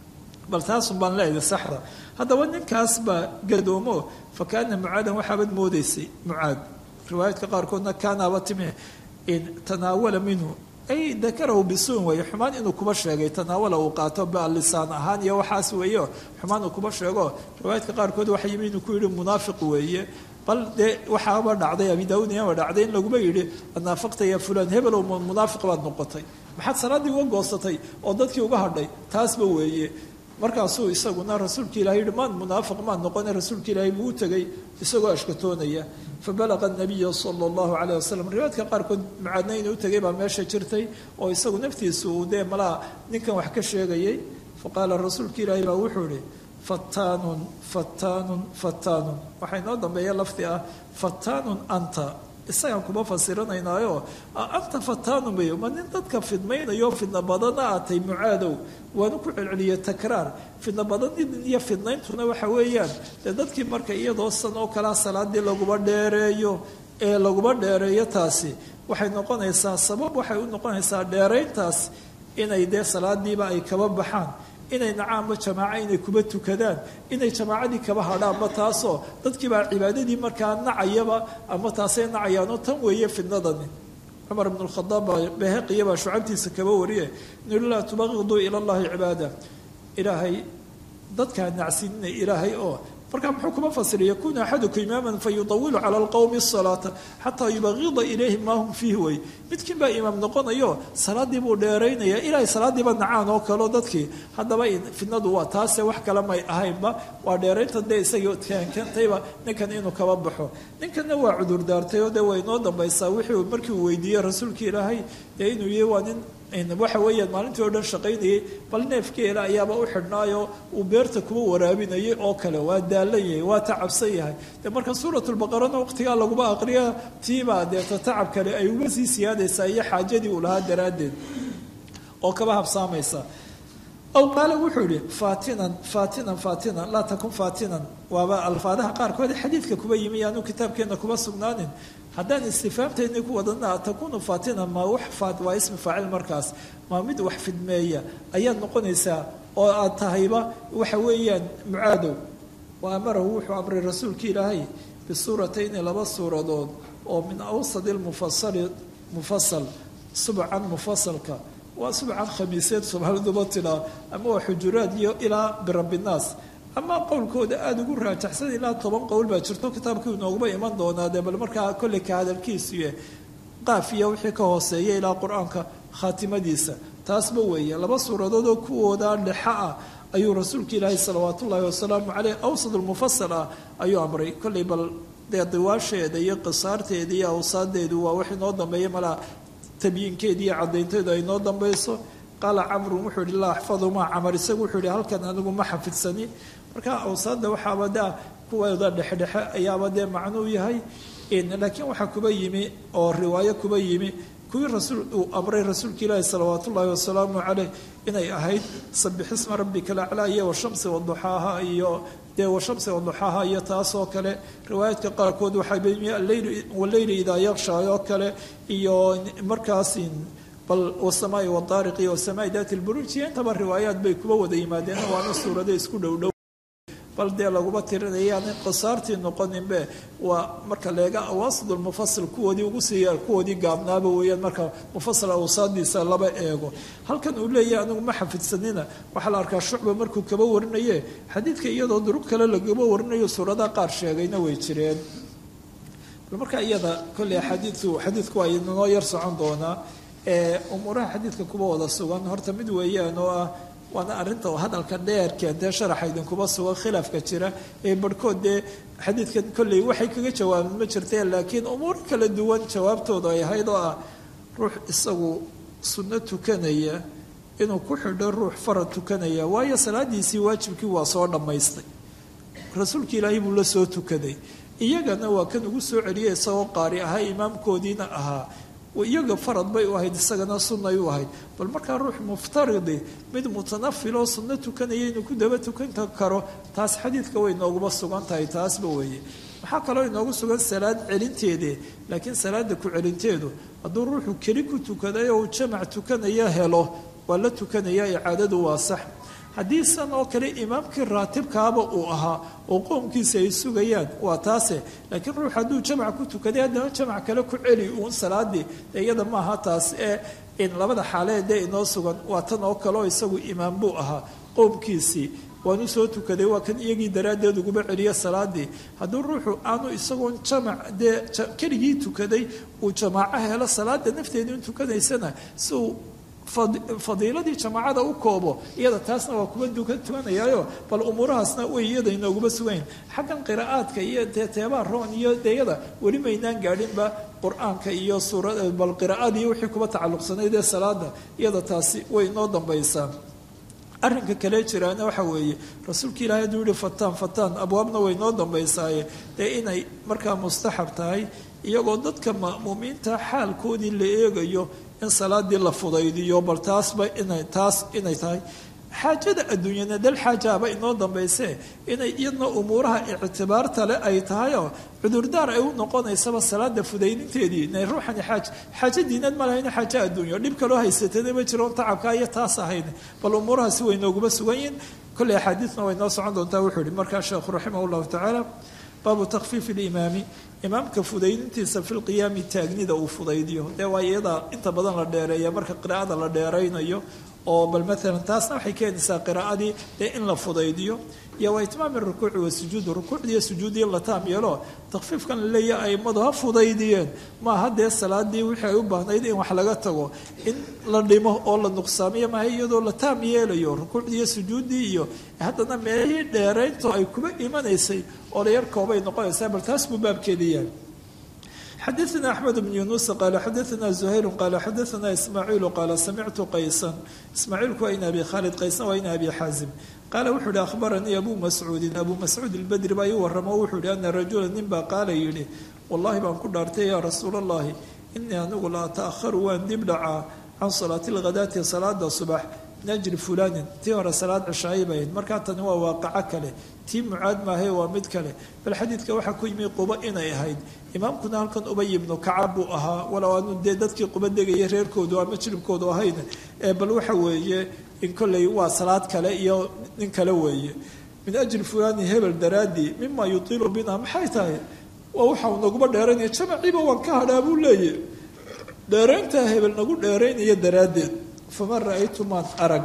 bal taasun baan leeyahay saxda haddaba ninkaas baa gadoomo fa kaana mucaadan waxaabad moodaysay mucaad riwaayaadka qaarkoodna kaanaaba timi tanaawala minhu ay dakarahu bisuun weeye xumaan inuu kuba sheegay tanaawala uu qaato lisaan ahaan iyo waxaas weeyo xumaan uu kuba sheego riwaayaadka qaarkood waxa yimi inuu ku yidhi munaafiq weeye bal dee waxaaba dhacday abi daauud iyaba dhacday in laguma yidhi naafaqta ya fulaan hebelow munaafiq baad noqotay maxaad salaaddii uga goosatay oo dadkii uga hadhay taasba weeye markaasuu isaguna rasuulka ilahi yihi maan munaafiq maan noqone rasuulka ilaahi buu u tegay isagoo ashkatoonaya fabalaqa nabiya sala allahu calayh wasalam riwaayadka qaarkood mucaadna inuu tegay baa meesha jirtay oo isagu naftiisu uu dee malaa ninkan wax ka sheegayay faqaala rasuulka ilaahi baa wuxuu ihi fattaanun fattaanun fattaanun waxaa inoo dambeeya lafdi ah fattaanun anta isagaan kuma fasiranaynaayo anta fattaanun bayo ma nin dadka fidmaynayo fidna badana aatay mucaadow waanu ku celceliye takraar fidna badanidin iyo fidnayntuna waxa weeyaan dee dadkii marka iyadoo san oo kalea salaadii laguba dheereeyo ee laguba dheereeyo taasi waxay noqonaysaa sabab waxay u noqonaysaa dheerayntaas inay dee salaadiiba ay kaba baxaan inay nacaanba jamaaco inay kuba tukadaan inay jamaacadii kaba hadhaanba taasoo dadkiibaa cibaadadii markaa nacayaba ama taasay nacayaanoo tan weeye fidnadani cumar bn khadaab baa beheqiya baa shucabtiisa kaba wariye inuu laa tubaqiduu ila llahi cibaada ilaahay dadkaa nacsinina ilaahay oo marka muxuu kuma fasira yakuunu axaduku imaaman fayudawilu cala alqowmi asalaata xataa yubaqida ilayhim maa hum fiihi wey midkiin baa imaam noqonayo salaadii buu dheeraynaya ilaahay salaadiiba nacaan oo kaleo dadkii haddaba fidnadu waa taase wax kale may ahaynba waa dheeraynta dee isagii keentayba ninkan inuu kaba baxo ninkanna waa cudur daartay oo dee way inoo dambaysaa wixii markii uu weydiiyey rasuulka ilaahay dee inuu yahay waa nin waxa weeyaan maalintii oo dhan shaqaynayay bal neefkeela ayaaba u xidhnaayo uu beerta kuwa waraabinayay oo kale waa daalan yahay waa tacabsan yahay de marka suuratulbaqarana waqtigaa laguma aqriya tiibaa deeta tacab kale ay uga sii siyaadaysaa iyo xaajadii uu lahaa daraaddeed oo kaba habsaamaysa aw qaale wuxuu yihi fatinan fatinan fatinan laa takun fatinan waaba alfaadaha qaarkood xadiidka kuba yimi yaanu kitaabkeena kuba sugnaanin haddaan istifaamteedni ku wadana takunu fatinan ma wax waa ismi faacil markaas maa mid wax fidmeeya ayaad noqonaysaa oo aad tahayba waxa weeyaan mucaadow wa amarahu wuxuu amray rasuulka ilaahay bisuuratayni laba suuradood oo min awsadi lmufasali mufasal subcan mufasalka waa subcan khamiiseed soomaaliduma tidhaa ama waa xujuraad iyo ilaa birabinaas ama qowlkooda aada ugu raajaxsan ilaa toban qowl baa jirto kitaabkii inooguma iman doonaa dee bal markaa kolley ka hadalkiisuye qaaf iyo wixii ka hooseeya ilaa qur-aanka khaatimadiisa taasba weeye laba suuradood oo kuwooda dhexa ah ayuu rasuulka ilaahay salawaat ullaahi wasalaamu caleyh awsad lmufasal ah ayuu amray kolley bal dee diwaasheeda iyo qisaarteeda iyo awsaadeedu waa wax inoo dambeeya malaa tabyiinkeeda iyo caddaynteedu ay noo dambayso qaala camrun wuxuu yihi laa axfadu maa camar isagu wuxuu yihi halkan anigu ma xafidsani marka awsaadda waxaaba daa kuweeda dhexdhexe ayaaba dee macnuu yahay laakiin waxaa kuba yimi oo riwaayo kuba yimi kuwii rasuul uu amray rasuulka ilaahi salawaat ullaahi wasalaamu caleyh inay ahayd sabixisma rabbika laclaa iyo washamsi waduxaaha iyo dee washamsi waduxaaha iyo taasoo kale riwaayaadka qaarkood waxaa yimi aleyl waleyli idaa yaqshaay oo kale iyo markaas bal wasamaai wadaariq iyo wasamaai daati lburuuj iyo intaba riwaayaad bay kuba wada yimaadeen waana suurado isku dhowdhow bal dee laguma tirinayaan qisaartii noqoninbe waa marka leega awaasid lmufasil kuwoodii ugu siiya kuwoodii gaabnaaba weeyaan marka mufasal awsaadiisa laba eego halkan uu leeyahay anigu ma xafidsanina waxaa la arkaa shucba markuu kaba warinaye xadiidka iyadoo durug kale lagaba warinayo suuradaha qaar sheegayna way jireen bal marka iyada kolley xadiidku xadiidku waa inoo yar socon doonaa umuuraha xadiidka kuba wada sugan horta mid weeyaan oo ah waana arrinta hadalka dheer keentee sharaxa idinkuba sugan khilaafka jira ee barhkood dee xadiidkan kolley waxay kaga jawaabeen ma jirteen laakiin umuuro kala duwan jawaabtooda ay ahayd oo ah ruux isagu sunno tukanaya inuu ku xidho ruux farad tukanaya waayo salaadiisii waajibkii waa soo dhammaystay rasuulka ilaahay buu la soo tukaday iyagana waa kan ugu soo celiyay isagoo qaari ahaa imaamkoodiina ahaa iyaga farad bay u ahayd isagana sunnay u ahayd bal markaa ruux muftaridi mid mutanafiloo sunno tukanaya inuu ku daba tukan karo taas xadiidka way nooguma sugan tahay taasba weeye waxaa kaloo inoogu sugan salaad celinteede laakiin salaada ku celinteedu hadduu ruuxu keli ku tukaday oo uu jamac tukanaya helo waa la tukanaya icaadadu waa sax haddii san oo kale imaamkii raatibkaaba uu ahaa oo qoomkiisa ay sugayaan waa taase laakiin ruux hadduu jamac ku tukaday haddana jamac kale ku celi uun salaadii dee iyada maaha taas ee in labada xaalee dee inoo sugan waa tan oo kale oo isagu imaam buu ahaa qoomkiisii waanu soo tukaday waa kan iyagii daraaddeed uguba celiya salaadii hadduu ruuxu aanu isagoon jamac dee keligii tukaday uu jamaaco helo salaada nafteedu in tukanaysana si uu fadiiladii jamaacada u koobo iyada taasna waa kuba tukanayaayo bal umuurahaasna way iyada inooguma sugayn xaggan qiraa'aadka iyo teeteebaa roon iyo deyada weli maynaan gaadhinba qur-aanka iyo suura bal qiraa'adii wixii kuba tacalluqsanayd ee salaada iyada taasi way inoo dambaysaa arrinka kale jiraana waxa weeye rasuulka ilaahay hadduu yihi fataan fataan abwaabna way noo dambaysaaye dee inay markaa mustaxab tahay iyagoo dadka ma'muumiinta xaalkoodii la eegayo in salaadii la fudaydiyo bal taasba inay taas inay tahay xaajada adduunyana dal xaajaaba inoo dambayse inay iyadna umuuraha ictibaarta le ay tahayoo cudurdaar ay u noqonaysaba salaada fudaydinteedii inay ruuxani xaaj xaajo diinad ma lahayna xaajo adduunyo dhib kaloo haysatana ma jiroon tacabka iyo taas ahayn bal umuurahaasi way nooguma sugan yihin kolley axaadiidna way noo socon doontaa wuxuu yihi markaa sheekhu raximah llahu tacaala baabu takfiifi limaami imaamka fudaydintiisa fi lqiyaami taagnida uu fudaydiyo dee waa iyada inta badan la dheereeya marka qiraa'ada la dheeraynayo oo bal maalan taasna waxay keenaysaa qiraa'adii dee in la fudaydiyo iyo waa itmaami rukuuci wasujuudi rukuucdiiyo sujuudiya la taam yeelo takfiifkan la leeyahay aimadu ha fudaydiyeen maaha dee salaadii wixii ay u baahnayd in wax laga tago in la dhimo oo la nuqsaamiyo maaha iyadoo la taam yeelayo rukuucdiiyo sujuuddii iyo haddana meelihii dheeraynto ay kuba imanaysay oo la yar koobay noqonaysaa bal taas buu baabkeedii yahay xadaثna أحmed بن yuنuس qال xadaثna زhayr qال xadaثna ismaaعiil qال samictu qaysan ismaaciilku waa in abi khaalid qaysan waa in abi xaazim qaala wuxuu ihi akhbaranii abu mascuudin abu mascuud اlbedri baa ii waramo wuxuu ihi ana rajula nin baa qaala yidhi wallahi baan ku dhaartay yaa rasuul الlahi inii anigu la ata'haru waan dib dhacaa can salaati اlghadaati salaada subax najri fulanin tii hore salaad cishaayi bay ahayd markaa tani waa waaqaco kale tii mucaad maahae waa mid kale bal xadiidka waxaa ku yimi quba inay ahayd imaamkuna halkan ubay ibnu kacab buu ahaa walow aanu dee dadkii quba degaya reerkoodu ama jiribkoodu ahayn ee bal waxa weeye in kolley waa salaad kale iyo nin kale weeye min ajli fulani hebel daraadii mima yutiilu bina maxay tahay waa waxau naguma dheeraynaya jamaciiba waan ka hadhaa buu leeyahy dheerayntaa hebel nagu dheeraynaya daraaddeed faman ra-aytu maan arag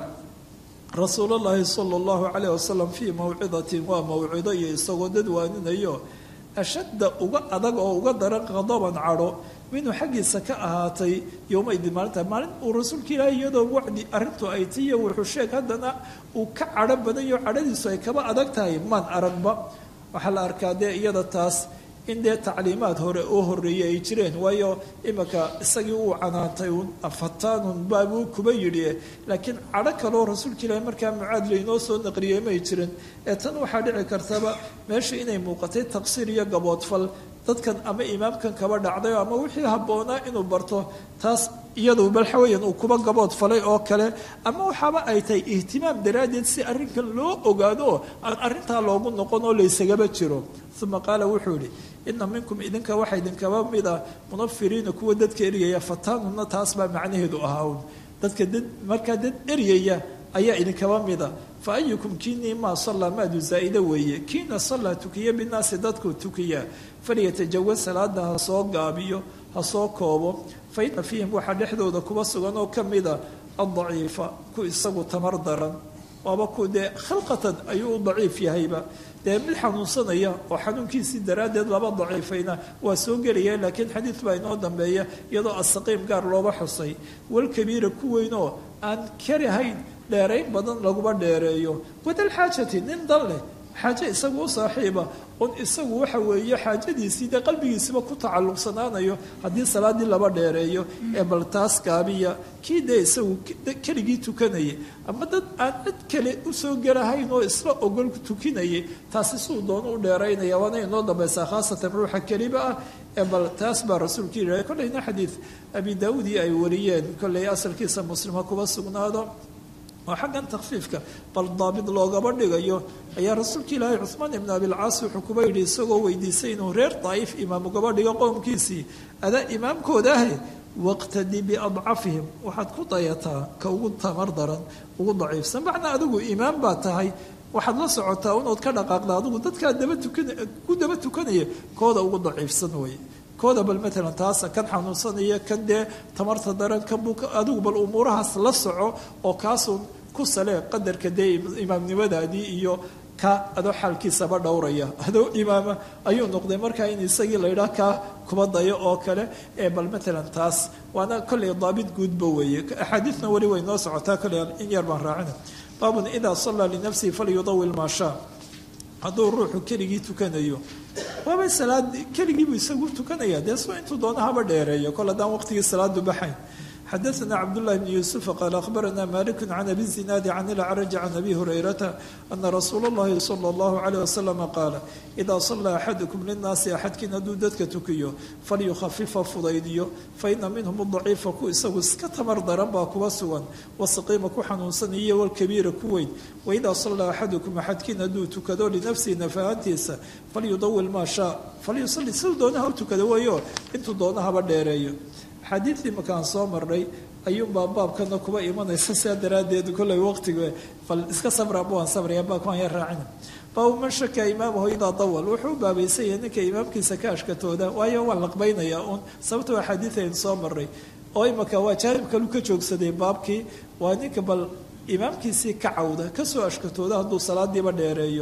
rasuul اllahi salى اllahu calayh wasalam fii mawcidatin waa mawcido iyo isagoo dad waaninayo ashadda uga adag oo uga daran qadaban cadho minuu xaggiisa ka ahaatay yowmaydin maalinta maalin uu rasuulka ilaahi iyadoo wacdi arrintu ay ti iyo wuxuu sheeg haddana uu ka cadho badayo cadhadiisu ay kaba adag tahay maan aragba waxaa la arkaa dee iyada taas in dee tacliimaad hore oo horeeyey ay jireen waayo imika isagii uu canaantay un fataanun baabuu kuba yidhi laakiin cadho kaloo rasuulka ilaahi markaa mucaad laynoo soo naqriyey may jirin ee tan waxaa dhici kartaba meesha inay muuqatay taqsiir iyo gaboodfal dadkan ama imaamkan kaba dhacday ama wixii habboonaa inuu barto taas iyadu balxaweyan uu kuba gabood falay oo kale ama waxaaba ay tahay ihtimaam daraaddeed si arrinkan loo ogaado aan arrintaa loogu noqon oo laysagaba jiro uma qaala wuxuu yihi ina minkum idinka waxaa idinkaba mid ah munafiriina kuwa dadka eryaya fataanuna taas baa macnaheedu ahaa un dadka dad markaa dad eryaya ayaa idinkaba mida fa ayukum kiinii maa sallaa maadu zaa'ida weeye kiina sallaa tukiya binaasi dadku tukiya falyatajawas salaada ha soo gaabiyo ha soo koobo fa ina fiihim waxaa dhexdooda kuba sugan oo ka mida addaciifa ku isagu tamar daran waaba ku dee khalqatan ayuu u daciif yahayba dee mid xanuunsanaya oo xanuunkiisii daraaddeed laba daciifayna waa soo gelaya laakiin xadiid baa inoo dambeeya iyadoo asaqiim gaar looba xusay walkabiira ku weynoo aan karahayn dheerayn badan laguma dheereeyo wadalxaajati nin dan leh xaaje isagu u saaxiiba un isagu waxa weeye xaajadiisii dee qalbigiisiba ku tacalluqsanaanayo haddii salaaddii laba dheereeyo ee bal taas gaabiya kii dee isagu keligii tukanayay ama dad aan cid kale usoo gelahayn oo isla ogol tukinayay taasi suu doono u dheeraynaya waana inoo dambaysaa khaasatan ruuxa keliba ah ee bal taas baa rasuulka yidhaha kollayna xadiid abi daawuudii ay wariyeen kollay asalkiisa muslima kuba sugnaado oo xaggan takfiifka bal daabid loogaba dhigayo ayaa rasuulka ilaahay cuhmaan ibn abilcaas wuxuu kuba yidhi isagoo weydiisay inuu reer daa'if imaam ugaba dhigo qowmkiisii adaa imaamkooda ahe waqtadi biadcafihim waxaad ku dayataa ka ugu tamar daran ugu daciifsan macnaa adigu imaam baa tahay waxaad la socotaa unood ka dhaqaaqda adigu dadkaa daba tukan ku daba tukanaya kooda ugu daciifsan weye kooda bal maalan taasa kan xanuunsanaya kan dee tamarta daran kan buu adigu bal umuurahaas la soco oo kaasuun ku salee qadarka dee imaamnimadaadii iyo ka adoo xaalkiisaba dhowraya adoo imaama ayuu noqday markaa in isagii la yidhaah kaa kuba dayo oo kale ee bal maalan taas waana kollay daabit guudba weeye axaadiidna weli way noo socotaa kolley in yar baan raacina baabun idaa sallaa linafsihi falyudawil maa shaa hadduu ruuxu keligii tukanayo waaba salaad keligiibuu isagu tukanaya dee soo intuu doono haba dheereeyo kol haddaan waqtigii salaadu baxayn xadaثna cabdالlahi bn yuسufa qaal akhbarana malik can abi zinaadi can ilcraji can abi hurayrata ana rasuula اllahi salى اllahu عalيه waslama qaala idaa salaa axadukum linaasi axadkiin hadduu dadka tukiyo falyukhafifa fudaydiyo faina minhum daciifa ku isagu iska tamar daran baa kuba sugan wasaqiima ku xanuunsaniyo walkabiira ku weyn waidaa salaa axadukum axadkiin hadduu tukado linafsihi nafahantiisa falyudawil maa shaa falyusali siduu doonaha u tukado weeyo intuu doono haba dheereeyo xadiidii markaan soo marnay ayuunbaa baabkana kuba imanaysa sidaa daraaddeed kollay waqtiga bal iska sabraba waan sabraya baabkaan yar raacina baabu man shaka imaamahu idaa dawal wuxuu u baabaysanya ninka imaamkiisa ka ashkatooda waayo waan laqbaynayaa uun sababtoo axaadiid aynu soo marnay oo imaka waa jaanib kalu ka joogsaday baabkii waa ninka bal imaamkiisii ka cawda kasoo ashkatooda hadduu salaadiiba dheereeyo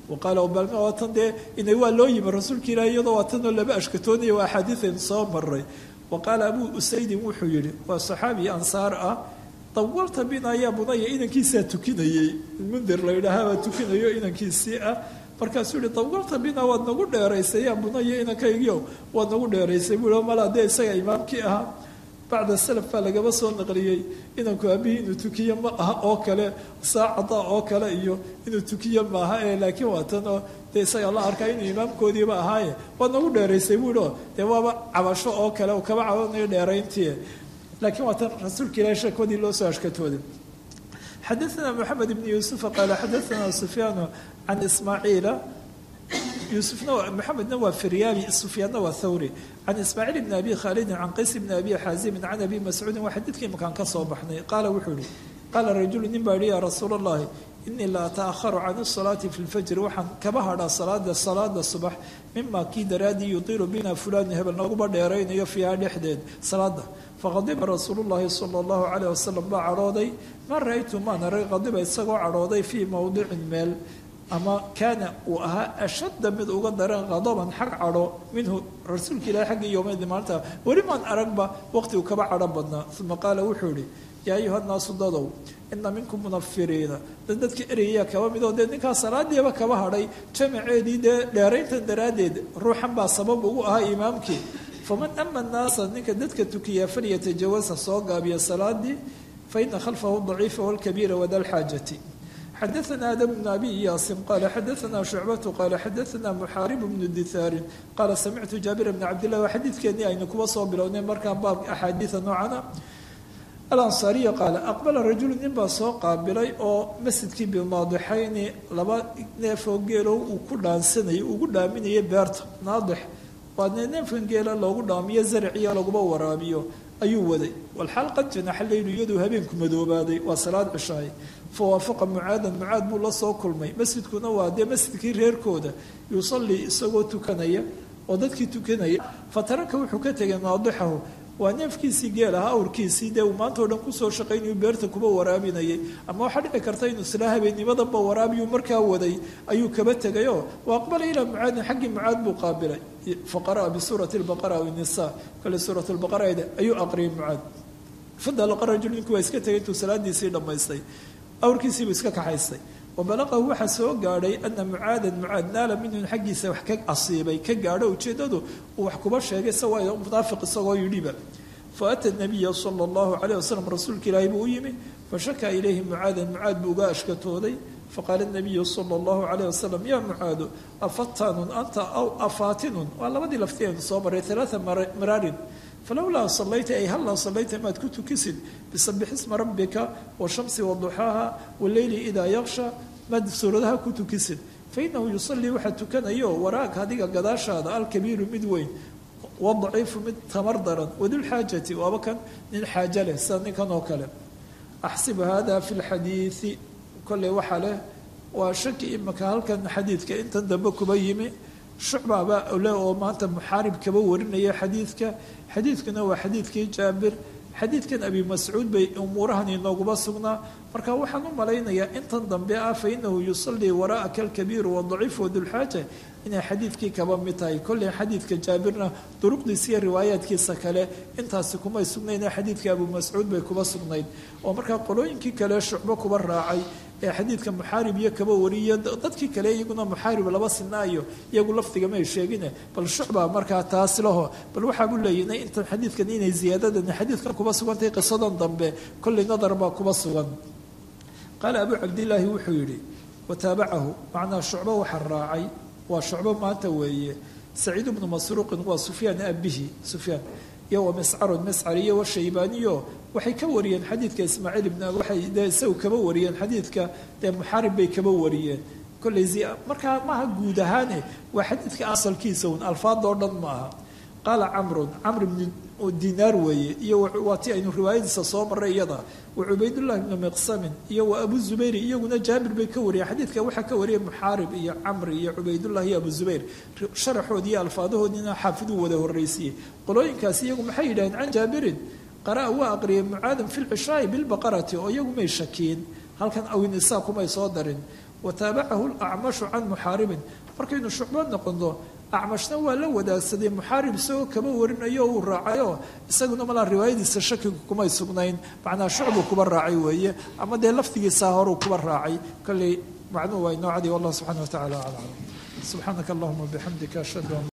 waqaala balma waa tan dee inay waa loo yimi rasuulka ilahi iyadoo waa tanoo laba ashkatoonaya waa axaadiiaynu soo maray wa qaala abuu usaydin wuxuu yihi waa saxaabi ansaar ah dawalta bina yaa bunaya inankiisaa tukinayey mundir la yidhaahaabaa tukinayo inankiisii ah markaasuu yihi dawalta bina waad nagu dheeraysay yaa bunaya inankaygiio waad nagu dheeraysay buu mala dee isaga imaamkii ahaa bacda salaf baa lagaba soo naqliyey inanku aabihii inuu tukiyo ma aha oo kale saacada oo kale iyo inuu tukiyo maaha ee laakiin waa tan oo dee isaga la arkaa inuu imaamkoodiiba ahaaye waad nagu dheeraysay buu yihi dee waaba cabasho oo kale oo kaba cabanayo dheerayntii laakiin waa tan rasuulka ilahi sheekoodii loo soo ashkatooday xadaثna mxamed ibn yuusufa qaala xadaثna sufyaanu can ismaaciila yuusufna maxamedna waa firyaabi sufyaanna waa thawri can ismaaciil bni abi khaalidin can qays bni abi xaazimin can abi mascuudin waa xadiidkii makaan ka soo baxnay qaala wuxuu yihi qaala rajulu nin baa yihi yaa rasuul allahi inii la ata'aharu can الsalaati fi اlfajri waxaan kaba hadhaa salaada salaada subax mima kii daraadii yudiilu bina fulan hebel naguba dheeraynayo fiiha dhexdeed salaada faqadiba rasuulu llahi sala allahu calayh wasalam baa cadhooday ma ra-aytu maan arag qadiba isagoo cadhooday fii mowdicin meel ama kaana uu ahaa ashadda mid uga daran qadaban xag cadho minhu rasuulka ilahi xaggii yowmeedii maalinta weli maan aragba waqti uu kaba cadho badnaa uma qaala wuxuu yihi yaa ayuha nnaasu dadow ina minkum munafiriina dad dadka ereyaya kaba midoo dee ninkaa salaadiiba kaba hadhay jamaceedii dee dheerayntan daraaddeed ruuxan baa sabab ugu ahaa imaamkii faman ama nnaasa ninka dadka tukiyaa falyatajawaza soo gaabiya salaadii faina khalfahu daciifa walkabiira wada lxaajati xadaثna adam bn abi yaasin qala xadaثna shucbatu qala xadaثna muxaarib bnu dithaarin qaala samictu jaabir bni cabdillahi waa xadiidkeennii aynu kuba soo bilownay markaa baab axaadiida noocana alansaariya qaala aqbala rajulu nin baa soo qaabilay oo masjidkii bimaadixayni laba neefoo geelow uu ku dhaansanayay ugu dhaaminayay beerta naadix waa ne neefkan geela loogu dhaamiyo zarciya laguba waraabiyo ayuu waday walxaal qad janaxa leylu iyaduu habeenku madoobaaday waa salaad cishaay fa waafaqa mucaadan mucaad buu la soo kulmay masjidkuna waa dee masjidkii reerkooda yusallii isagoo tukanaya oo dadkii tukanaya fa taraka wuxuu ka tegay naadixahu waa neefkiisii geel aha awrkiisii dee uu maanta o dhan kusoo shaqaynayu beerta kuba waraabinayay ama waxaa dhici karta inuu isla habeenimadanba waraabiyu markaa waday ayuu kaba tegayoo wa aqbala ilaa mucaadin xaggii mucaad buu qaabilay faqara'a bisuurati lbaqara aw nisa kale suurat lbaqara ayuu aqriyay mucaad fadalaqa rajul ninku waa iska tegay intuu salaadiisii dhammaystay awrkiisiibuu iska kaxaystay wabalaqahu waxaa soo gaadhay ana mucaadan mucaad naala minhun xaggiisa wax ka asiibay ka gaadho ujeeddadu uu wax kuba sheegay isagoo munaafiq isagoo yidhiba faata nabiya sala allahu calayh wasalam rasuulka ilaahi buu u yimi fashakaa ilayhi mucaadan mucaad buu uga ashkatooday faqaala nabiyu sala allahu calayh wasalam yaa mucaadu afatanun anta aw afatinun waa labadii lafti aynu soo maray alaaa maraarin falowlaa salayta ay hallaa salayta maad ku tukisid bisabix isma rabbika washamsi waduxaaha waleyli idaa yaksha maad suuradaha ku tukisid fainahu yusallii waxaa tukanayo waraag adiga gadaashaada alkabiiru mid weyn wadaciifu mid tamar daran wadulxaajati waaba kan nin xaajo leh sida ninkan oo kale axsibu hada fi lxadiidi kolley waxaa leh waa shaki imika halkan xadiidka intan dambe kuba yimi shucbaba le oo maanta muxaarib kaba warinaya xadiidka xadiidkuna waa xadiidkii jaabir xadiidkan abi mascuud bay umuurahan inooguma sugnaa marka waxaan u malaynayaa intan dambe ah fa inahu yusallii waraa'aka alkabiiru wadaciif wadulxaaja inay xadiidkii kaba mid tahay kolley xadiidka jaabirna duruqdiisa iyo riwaayaadkiisa kale intaasi kumay sugnayne xadiidka abu mascuud bay kuba sugnayd oo markaa qolooyinkii kale shucbo kuba raacay ee xadiidka muxaarib iyo kaba wariya dadkii kale iyaguna muxaarib laba sinaayo iyagu lafdigamay sheegine bal shucba markaa taas laho bal waxaabu leeyihnay intan xadiidkan inay ziyaadadan xadiidkan kuba sugantahay qisadan dambe kolley nadar baa kuba sugan qaala abu cabdillaahi wuxuu yidhi wataabacahu macnaa shucbo waxa raacay waa shucbo maanta weeye saciid bnu masruuqin waa sufyaan abihi sufyaan iyo wa miscarun miscar iyo washaybaaniyo waxay ka wariyeen xadiidka ismaaciil ibn waxay dee isagu kaba wariyeen xadiidka dee muxaarib bay kaba wariyeen kolley markaa maaha guud ahaane waa xadiidka asalkiisa un alfaadoo dhan ma aha qaala camrun camr ibnu dinaar weeye iyo waa ti aynu riwaayadiisa soo maray iyada wa cubaydullahi ibnu miqsamin iyo wa abu zubayr iyaguna jaabir bay ka wariyeen xadiidka waxaa ka wariyay muxaarib iyo camri iyo cubaydullahi iyo abu zubayr sharaxoodii iyo alfaadahoodiina xaafiduu wada horraysiiyey qolooyinkaasi iyagu maxay yidhaheen can jaabirin qara'a waa aqriyay mucaadan fi lcishaai bilbaqarati oo iyagu may shakiin halkan awinisaa kumay soo darin wataabacahu lacmashu can muxaaribin markaynu shucbo noqono acmashna waa la wadaagsaday muxaarib isagoo kaba warinayo uu raacayo isaguna malaa riwaayadiisa shakigu kumay sugnayn macnaa shucbuu kuba raacay weeye ama dee laftigiisaa horuu kuba raacay kolley macnuhu waa inoo cadi wallah subxana wa tacala aclam subxaanaka allahuma bixamdika ashhadu an